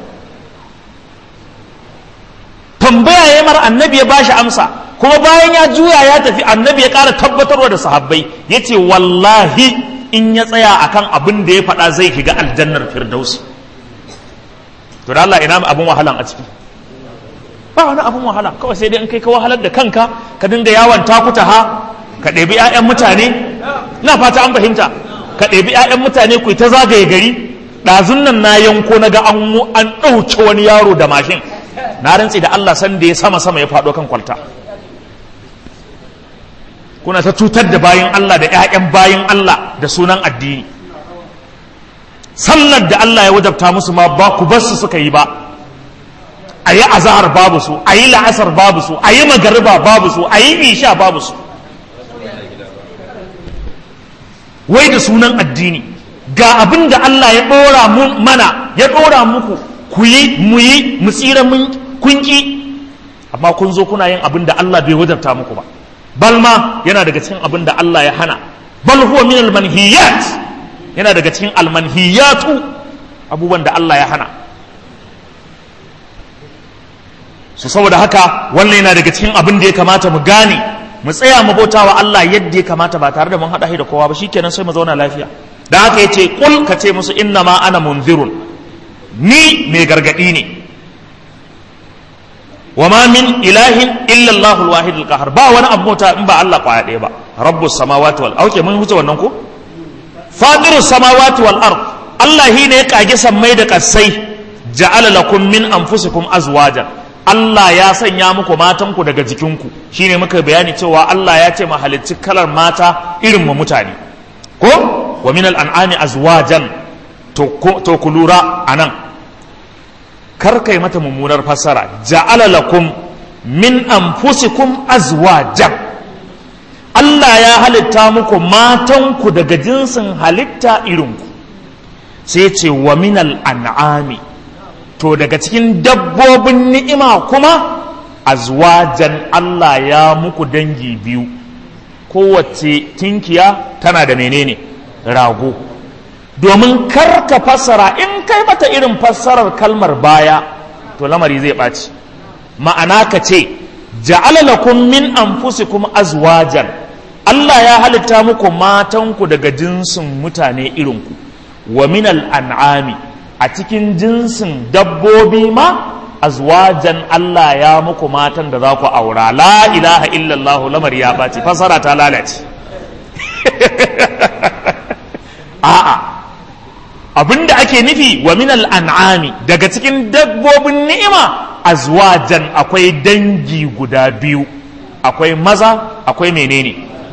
tambaya ya mar annabi ya bashi amsa kuma bayan ya juya ya tafi annabi ya ƙara tabbatarwa da sahabbai ya ce wallahi in ya tsaya akan abin da ya faɗa zai shiga aljannar firdausi to da Allah ina abin wahalan a ciki ba wani abin wahala kawai sai dai in kai ka wahalar da kanka ka dinga yawon takuta ha ka ɗebi 'ya'yan mutane na fata an fahimta ka ɗebi 'ya'yan mutane ku ta zagaye gari ɗazun nan na yanko na ga an ɗauke wani yaro da mashin na rantsi da Allah san da ya sama sama ya faɗo kan kwalta kuna ta cutar da bayin Allah da 'ya'yan bayin Allah da sunan addini sallar da Allah ya wajabta musu ma ba ku bar su suka yi ba a yi azahar babu su a yi la'asar babu su a yi magariba babu su a yi isha babu su wai da sunan addini ga abin da Allah ya ɗora mana ya ɗora muku ku yi mu yi mu tsira mun kunki amma kun zo kuna yin abin da Allah bai wajabta muku ba bal ma yana daga cikin abin da Allah ya hana bal huwa min al manhiyat yana daga cikin al manhiyatu abubuwan da Allah ya hana su saboda haka wannan yana daga cikin abin da ya kamata mu gane mu tsaya mu bauta wa Allah yadda ya kamata ba tare da mun haɗa shi da kowa ba shikenan sai mu zauna lafiya da haka yace kul ka ce musu inna ma ana munzirun ni mai gargadi ne wa ma min ilahin illa Allahu al-wahid al-qahar ba wani abu mota in ba Allah kwaya ɗaya ba rabbus samawati wal auke mun huce wannan ko fadirus samawati wal ard Allah shi ne ya kage sammai da kasai ja'ala lakum min anfusikum azwajan Allah ya sanya muku matanku daga jikinku shine muka bayani cewa Allah ya ce mahalicci kalar mata irin mu mutane ko wa min al'an'ami azwajan to ku lura anan kar kai mata mummunar fassara ja'ala lakum min anfusikum azwajan Allah ya halitta muku matanku daga jinsin halitta irinku sai ce wa min al'an'ami to daga cikin dabbobin ni'ima kuma azwajan Allah ya muku dangi biyu kowace tinkiya tana da menene rago domin karka fassara in kai mata irin fassarar kalmar baya to lamari zai ɓaci ma'ana ka ce ja'ala lakum min anfusikum azwajan Allah ya halitta muku matanku daga jinsin mutane irinku wa min al'an'ami a cikin jinsin dabbobi ma azwajan Allah ya muku matan da za ku aura la ilaha illallah lamar ya ɓaci fasara ta lalace a'a abinda ake nufi wa min an'ami daga cikin dabbobin ni'ima azwajan akwai dangi guda biyu akwai maza akwai menene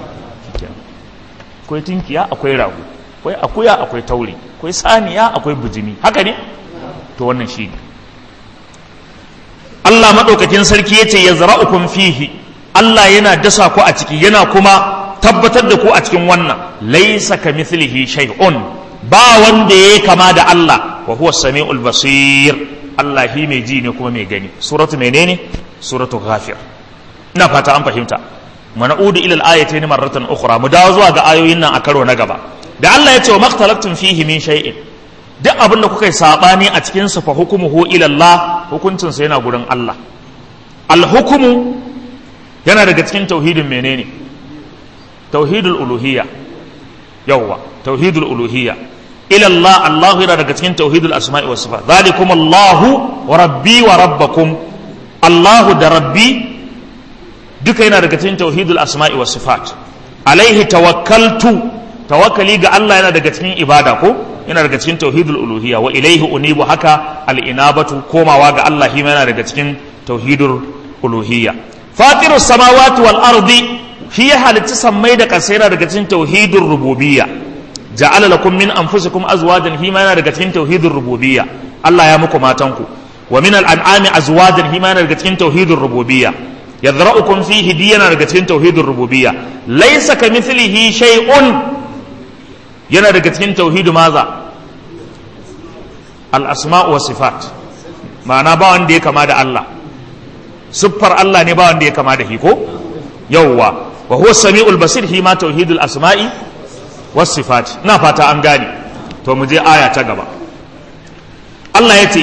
akwai tinkiya akwai rago akwai akuya akwai tauri akwai saniya akwai bujimi haka ne to wannan shi ne Allah maɗaukakin sarki ya ce ya zara'ukun fihi Allah yana dasa ku a ciki yana kuma tabbatar da ku a cikin wannan laisa ka mithlihi shay'un ba wanda ya kama da Allah wa huwa sami'ul basir Allah shi mai ji ne kuma mai gani suratu menene suratu ghafir ina fata an fahimta mana'udu ila al-ayatayn marratan ukhra mu dawo zuwa ga ayoyin nan a karo na gaba da Allah ya ce wa maktalaftum fihi min shay'in duk abin da kuka yi sabani a cikin sa fa hukumuhu ila Allah hukuncin sa yana gurin Allah al-hukmu yana daga cikin tauhidin menene tauhidul uluhiyya yawwa tauhidul uluhiyya ila Allah Allah yana daga cikin tauhidul asma'i was sifat zalikum Allah wa rabbi wa rabbakum Allah da rabbi duka yana daga cikin tauhidul asma'i was sifat alaihi tawakkaltu tawakkali ga Allah yana daga cikin ibada ko yana daga cikin tauhidul uluhiyya wa ilaihi unibu haka al-inabatu komawa ga Allah shi yana daga cikin tauhidul uluhiyya fatirus samawati wal ardi shi ya halitta sammai da ƙasa yana daga cikin tauhidul rububiyya ja'ala lakum min anfusikum azwajan shi yana daga cikin tauhidul rububiyya Allah ya muku matanku wa min al-an'ami azwajan shi yana daga cikin tauhidul rububiyya yadra'ukum fihi diyana daga cikin tauhidul rububiyya laysa kamithlihi shay'un yana daga cikin tauhidu maza al-asma' wa sifat ma'ana ba wanda ya kama da Allah siffar Allah ne ba wanda ya kama da shi ko yawwa wa huwa sami'ul basir hi ma tauhidul asma'i was sifat ina fata an gane to mu je aya ta gaba Allah ya ce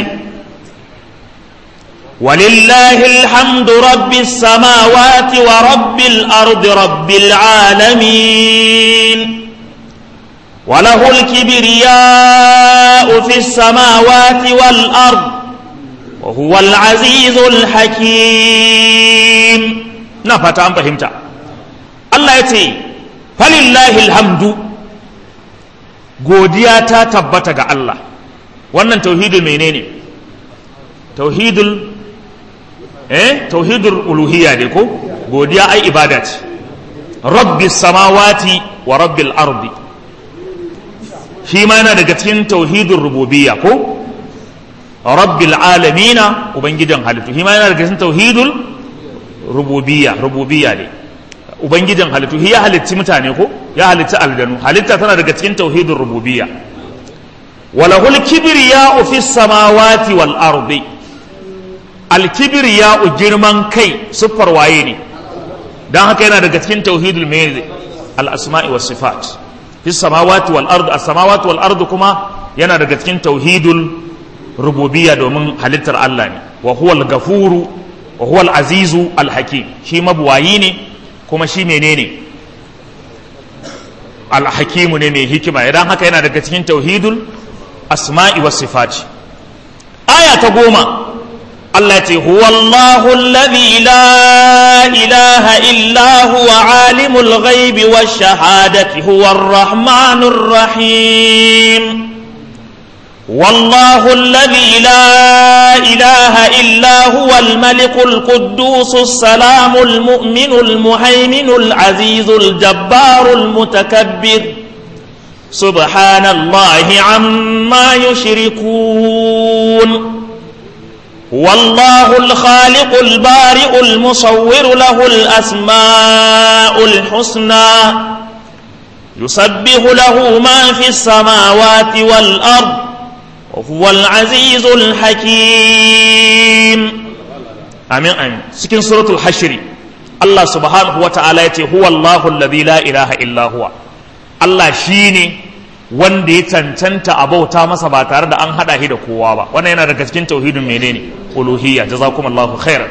ولله الحمد رب السماوات ورب الأرض رب العالمين وله الكبرياء في السماوات والأرض وهو العزيز الحكيم نفت أم فهمت الله يتي فلله الحمد godiya ta tabbata ga Allah wannan tauhidul menene tauhidul eh tauhidul uluhiyya ne ko godiya ai ibada ce rabbis samawati wa rabbil ardi shi ma yana daga cikin tauhidul rububiyya ko rabbil alamina ubangijin halittu shi ma yana daga cikin tauhidul rububiyya rububiyya ne ubangijin halittu shi ya halitti mutane ko ya halitti aljanu halitta tana daga cikin tauhidul rububiyya walahul kibriya'u fis samawati wal ardi alkibriya'u girman kai siffar waye ne dan haka yana daga cikin tauhidul mai al asma'i was sifat fis samawati wal ardi as samawati wal ardi kuma yana daga cikin tauhidul rububiyya domin halittar Allah ne wa huwal gafuru wa huwal azizu al hakim shi mabuwayi ne kuma shi menene al hakimu ne mai hikima idan haka yana daga cikin tauhidul asma'i was sifat aya ta goma Allah ce huwallahu alladhi la ilaha illa huwa alimul ghaibi wash shahadati huwar rahmanur rahim والله الذي لا إله إلا هو الملك القدوس السلام المؤمن المهيمن العزيز الجبار المتكبر سبحان الله عما يشركون والله الخالق البارئ المصور له الأسماء الحسنى يسبح له ما في السماوات والأرض وهو العزيز الحكيم آمين آمين سكن سورة الحشر الله سبحانه وتعالى هو الله الذي لا إله إلا هو الله شيني wanda ya cancanta a bauta masa ba tare da an hada shi da kowa ba wannan yana daga cikin tauhidin menene uluhiyya jazakumullahu khairan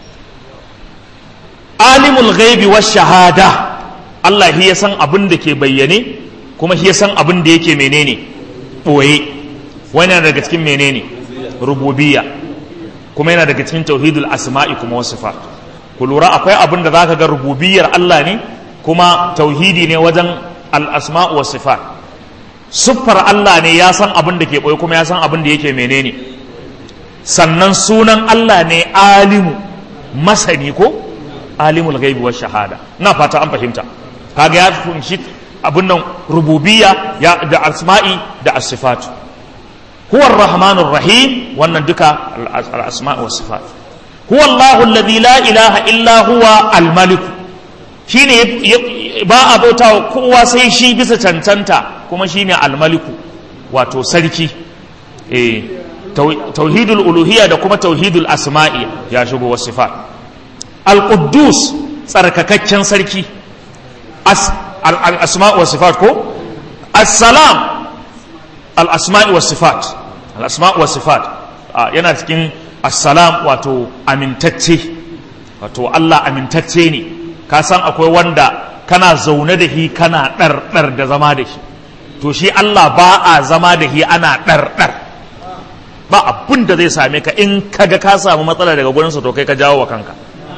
alimul ghaibi wash shahada Allah shi ya san abin da ke bayyane kuma shi ya san abin da yake menene boye wannan daga cikin menene rububiyya kuma yana daga cikin tauhidul asma'i kuma wasifat ku lura akwai abin da zaka ga rububiyyar Allah ne kuma tauhidi ne wajen al asma'u was sifat siffar Allah ne ya san abin da ke ɓoye kuma ya san abin da yake menene sannan sunan Allah ne alimu masani ko alimul gaibi wa shahada na fata an fahimta kaga ya kunshi abin nan rububiyya ya da asma'i da asifatu huwa rahmanur rahim wannan duka al-asma' wa sifat huwa Allahu alladhi la ilaha illa huwa al-malik shine ba a bauta kowa sai shi bisa cancanta kuma shine almaliku wato sarki eh tauhidul uluhiyya da kuma tauhidul asma'i ya shigo wasu sifat al-quddus tsarkakakken sarki al-asma' wa sifat ko as-salam al-asma'i wa sifat al-asma' wa sifat yana cikin as-salam wato amintacce wato Allah amintacce ne ka san akwai wanda kana zaune da shi kana ɗarɗar da zama da shi to shi Allah ba a zama da shi ana ɗarɗar ba abin da zai same ka in kaga ka samu matsala daga gurinsa to kai ka jawo wa kanka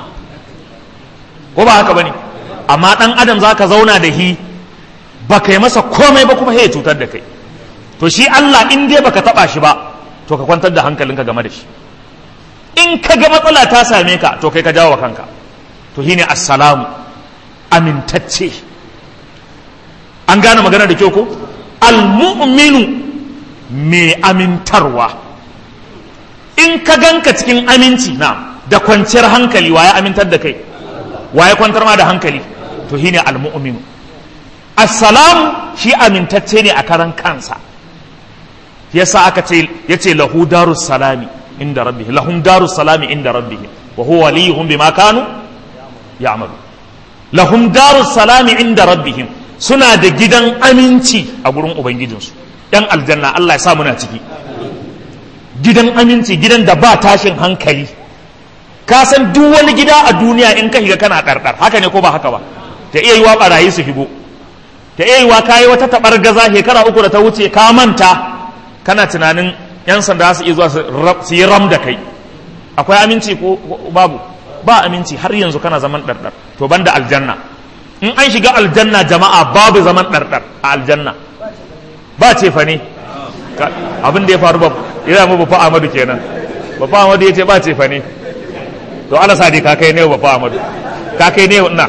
ko ba haka bane amma ɗan adam za ka zauna da shi ba kai masa komai ba kuma ya cutar da kai to shi Allah in dai baka taɓa shi ba to ka kwantar da hankalinka game da shi in ka ga matsala ta same ka to kai ka jawo wa kanka to shine assalamu amintacce an gane magana da kyau ko almu'minu mai amintarwa in ka ganka cikin aminci na da kwanciyar hankali waye amintar da kai waye kwantar ma da hankali to shine almu'minu assalamu shi amintacce ne a karan kansa yasa aka ce yace lahu darus salami inda rabbih lahum darus salami inda rabbih wa huwa waliyuhum bima kanu ya'malu lahum darus salami inda rabbihim suna da gidan aminci a gurin ubangijinsu yan aljanna Allah ya sa muna ciki gidan aminci gidan da ba tashin hankali ka san duk wani gida a duniya in ka shiga kana ɗarɗar haka ne ko ba haka ba ta iya yiwa barayi su shigo ta iya yiwa kayi wata taɓar gaza shekara uku da ta wuce ka manta kana tunanin yan sanda su iya zuwa su yi ram da kai akwai aminci ko babu ba aminci har yanzu kana zaman ɗarɗar to banda aljanna in an shiga aljanna jama'a babu zaman ɗarɗar a aljanna ba ce fa ne abin da ya faru ba ya mu bafa Ahmadu kenan bafa Ahmadu ya ce ba ce fa ne to Allah sa dai ka kai ne bafa Ahmadu ka kai ne ina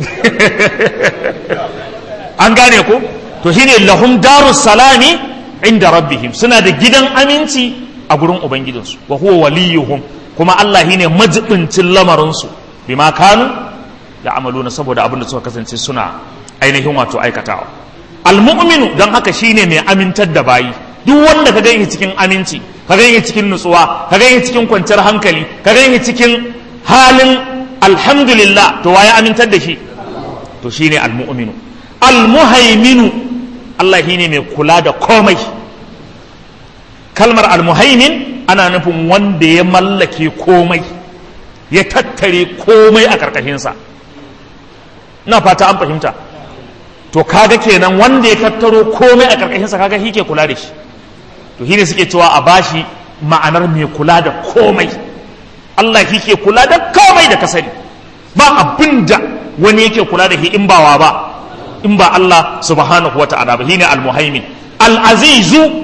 an gane ko to shine lahum darus salami inda rabbihim suna da gidan aminci a gurin ubangijinsu wa huwa waliyuhum kuma Allah shine majibincin lamarinsu bima kanu da amaluna saboda abin da suka kasance suna ainihin wato aikatawa almu'minu don haka shine mai amintar da bayi duk wanda ka gani cikin aminci ka gani cikin nutsuwa ka gani cikin kwanciyar hankali ka gani cikin halin alhamdulillah to waye amintar da shi to shine almu'minu almuhaiminu Allah shine mai kula da komai kalmar almuhaimin ana nufin wanda ya mallake komai ya tattare komai a karkashinsa na fata an fahimta to kaga kenan wanda ya tattaro komai a karkashinsa kaga shi ke kula da shi to shi ne suke cewa a bashi ma'anar mai kula da komai Allah shi ke kula da komai da ka sani ba abin da wani yake kula da shi in bawa ba in ba Allah subhanahu wa ta'ala ba shine al-muhaimin al-azizu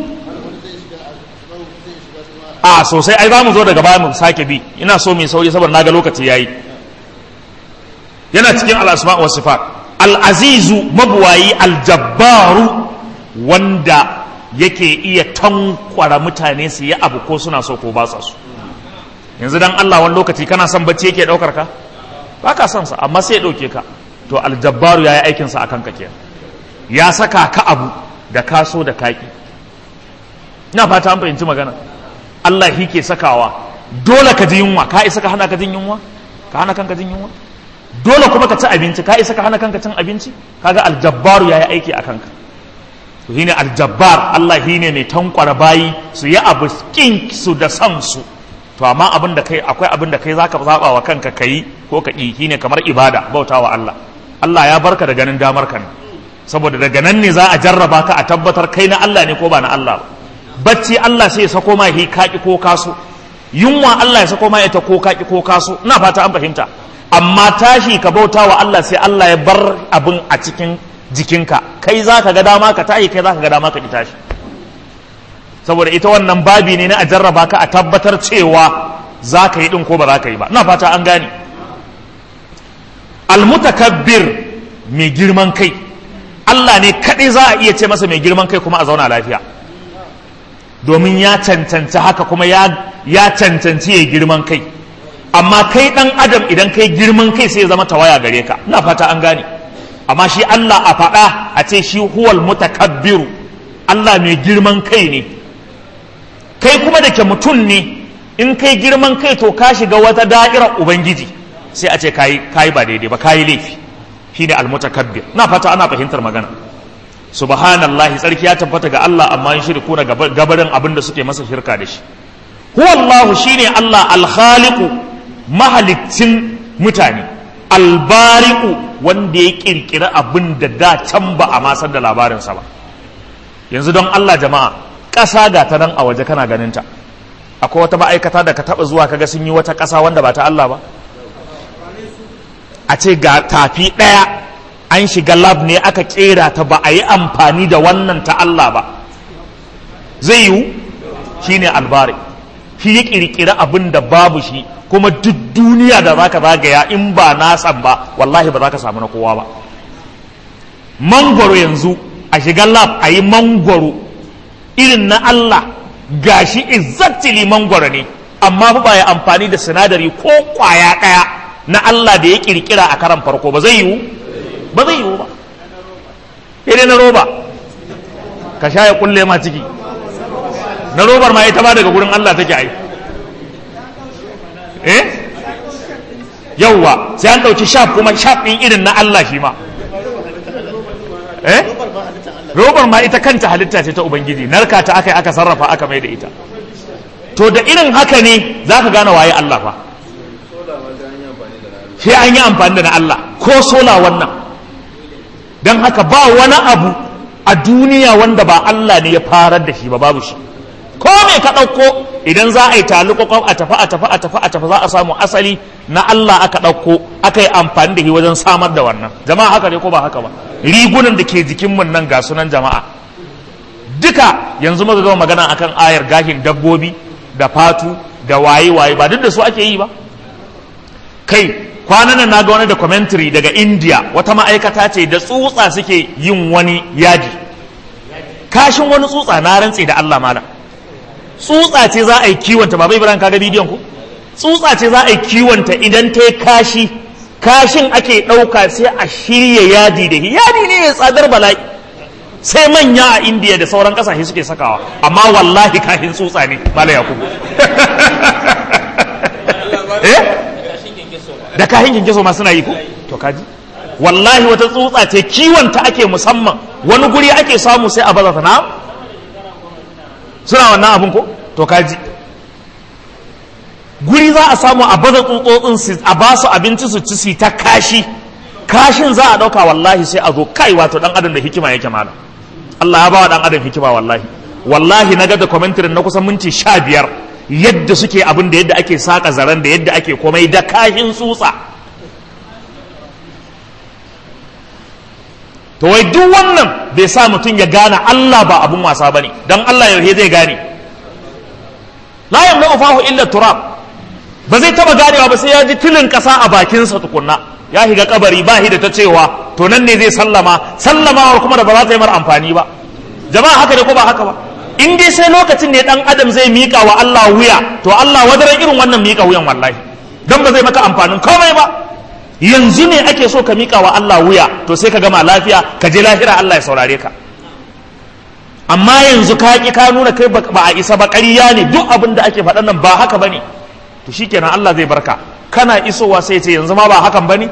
a sosai ai za mu zo daga baya mu sake bi ina so mai sauri saboda naga lokaci yayi yana cikin al-asma wa sifat al-azizu mabuwayi al-jabbaru wanda yake iya tankwara mutane su yi abu ko suna so ko ba su yanzu dan Allah wani lokaci kana son bacci yake daukar ka ba ka son sa amma sai ya dauke ka to aljabbaru ya yi aikin sa akan ka kenan ya saka ka abu da kaso da kaki ina fata an fahimci magana Allah shi ke sakawa dole ka ji yunwa ka isa ka hana ka jin yunwa ka hana kanka jin yunwa dole kuma ka ci abinci ka isa ka hana kanka cin abinci kaga aljabbaru ya yi aiki a kanka to shine aljabbar Allah shine mai tankwara bayi su yi abu kin su da san su to amma abin da kai akwai abin da kai zaka zaba wa kanka kai ko ka ki shine kamar ibada bautawa Allah Allah ya barka da ganin damar ka ne saboda daga nan ne za a jarraba ka a tabbatar kai na Allah ne ko ba na Allah ba bacci Allah sai ya sako ma hi kaki ko kaso yunwa Allah ya sako ma ita ko kaki ko kaso ina fata an fahimta amma tashi ka bautawa Allah sai Allah ya bar abin a cikin jikinka kai za ka ga dama ka tashi kai za ka ga dama ka ki tashi saboda ita wannan babi ne na a jarraba ka a tabbatar cewa za ka yi ɗin ko ba za ka yi ba na fata an gane almutakabbir mai girman kai Allah ne kaɗai za a iya ce masa mai girman kai kuma a zauna lafiya domin ya cancanci haka kuma ya cancanci ya girman kai amma kai ɗan adam idan kai girman kai sai ya zama tawaya gare ka na fata an gane amma shi Allah a faɗa a ce shi huwal mutakabbiru Allah mai girman kai ne kai kuma da ke mutum ne in kai girman kai to ka shiga wata da'irar ubangiji sai a ce kayi kayi ba daidai ba kayi laifi shi ne almutakabbir na fata ana fahimtar magana subhanallahi tsarki ya tabbata ga Allah amma yin shirku na gabarin abin da suke masa shirka da shi huwallahu shine Allah alkhaliqu mahalicin mutane albari'u wanda ya kirkiri abin da da can ba a masar da labarinsa ba yanzu don Allah jama'a ƙasa ga ta nan a waje kana ganinta akwai wata ma'aikata da ka taɓa zuwa kaga sun yi wata ƙasa wanda ba ta Allah ba a ce ga tafi ɗaya an shiga lab ne aka ƙera ta ba a yi amfani da wannan ta Allah ba zai yiwu shi ne albari shi ya ƙirƙiri abin da babu shi kuma duk duniya da za ka zagaya in ba nasan ba wallahi ba za ka samu na kowa ba mangwaro yanzu a shiga lab a yi mangwaro irin na Allah gashi exactly mangwaro ne amma ba ya amfani da sinadari ko kwaya ɗaya na Allah da ya kirkira a karan farko ba zai yiwu ba zai yiwu ba sai na roba ka sha ya kulle ma ciki na robar ma ita ma daga gurin Allah take ai eh yawwa sai an ɗauki shaf kuma shaf ɗin irin na Allah shi ma eh robar ma ita kanta halitta ce ta ubangiji narka ta aka aka sarrafa aka mai da ita to da irin haka ne za ka gane waye Allah fa sai an yi amfani da na Allah ko sola wannan don haka ba wani abu a duniya wanda ba Allah ne ya farar da shi ba babu shi ko me ka ɗauko idan za a yi talukokon a tafi a tafi a tafi a tafi za a samu asali na Allah aka ɗauko aka yi amfani da shi wajen samar da wannan jama'a haka ne ko ba haka ba rigunan da ke jikinmu nan ga sunan jama'a duka yanzu muka gama magana akan ayar gashin dabbobi da fatu da waye waye ba duk da su ake yi ba kai kwanan nan na ga wani da commentary daga India wata ma'aikata ce da tsutsa suke yin wani yadi kashin wani tsutsa na rantse da Allah malam tsutsa ce za a yi kiwonta ba bai biran kaga bidiyon ku tsutsa ce za a yi kiwonta idan ta yi kashi kashin ake ɗauka sai a shirya yadi da yadi ne ya tsadar bala'i sai manya a indiya da sauran ƙasashe suke sakawa amma wallahi kashin tsutsa ne mala yakubu eh da kashin kinkiso ma suna yi ko to kaji wallahi wata tsutsa ce kiwonta ake musamman wani guri ake samu sai a baza ta na suna wannan abin ko to kaji guri za a samu a baza tsutsotsin a ba su abinci su ci su ta kashi kashin za a ɗauka wallahi sai a zo kai wato dan adam da hikima yake mana Allah ya ba wa dan adam hikima wallahi wallahi na ga da commentary na kusan minti sha biyar yadda suke abin da yadda ake saka zaren da yadda ake komai da kashin tsutsa to wai duk wannan bai sa mutum ya gane Allah ba abun wasa bane dan Allah yau zai gane la yamna fahu illa turab ba zai taba ganewa ba sai ya ji tilin kasa a bakinsa tukunna ya higa kabari ba hi da ta cewa to nan ne zai sallama sallamawar kuma da ba za ta yi mar amfani ba jama'a haka ne ko ba haka ba in dai sai lokacin ne dan adam zai mika wa Allah wuya to Allah wadaran irin wannan mika wuyan wallahi dan ba zai maka amfanin komai ba yanzu ne ake so ka mika wa Allah wuya to sai ka gama lafiya ka je lahira Allah ya saurare ka amma yanzu ka ki ka nuna kai ba a isa ba ƙarya ne duk abin da ake faɗan nan ba haka bane to shikenan Allah zai barka kana isowa sai ce yanzu ma ba hakan bane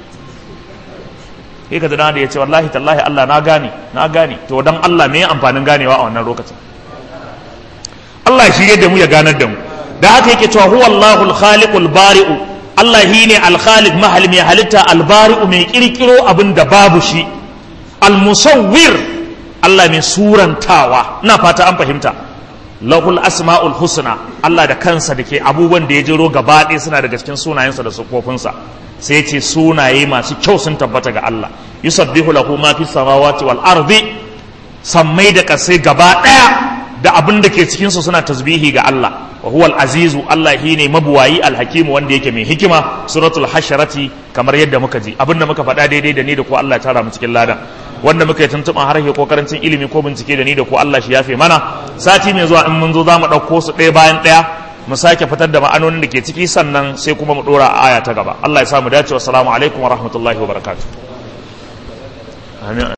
sai ka da ya ce wallahi tallahi Allah na gane na gane to dan Allah me amfanin ganewa a wannan lokacin Allah shi yadda mu ya ganar da mu da haka yake cewa huwa Allahul khaliqul bari'u Allah shi ne al-khaliq mahal mai halitta al-bari'u mai kirkiro abin da babu shi al-musawwir Allah mai surantawa ina fata an fahimta lahul asma'ul husna Allah da kansa da ke abubuwan da ya jiro gaba ɗaya suna daga cikin sunayensa da sufofinsa sai ce sunaye masu kyau sun tabbata ga Allah yusabbihu lahu ma fi samawati wal ardi sammai da kasai gaba ɗaya da abin da ke cikin su suna tasbihi ga Allah wa huwal azizu Allah shine mabuwayi alhakimu wanda yake mai hikima suratul hasharati kamar yadda muka ji abinda muka faɗa daidai da ni da ku Allah ya tara mu cikin ladan wanda muka yi tuntuɓan harshe ko karancin ilimi ko bincike da ni da ku Allah shi yafe mana sati mai zuwa in mun zo za mu ɗauko su ɗaya bayan ɗaya mu sake fitar da ma'anonin da ke ciki sannan sai kuma mu ɗora a aya ta gaba Allah ya samu dace wa salamu alaikum wa rahmatullahi wa barakatuh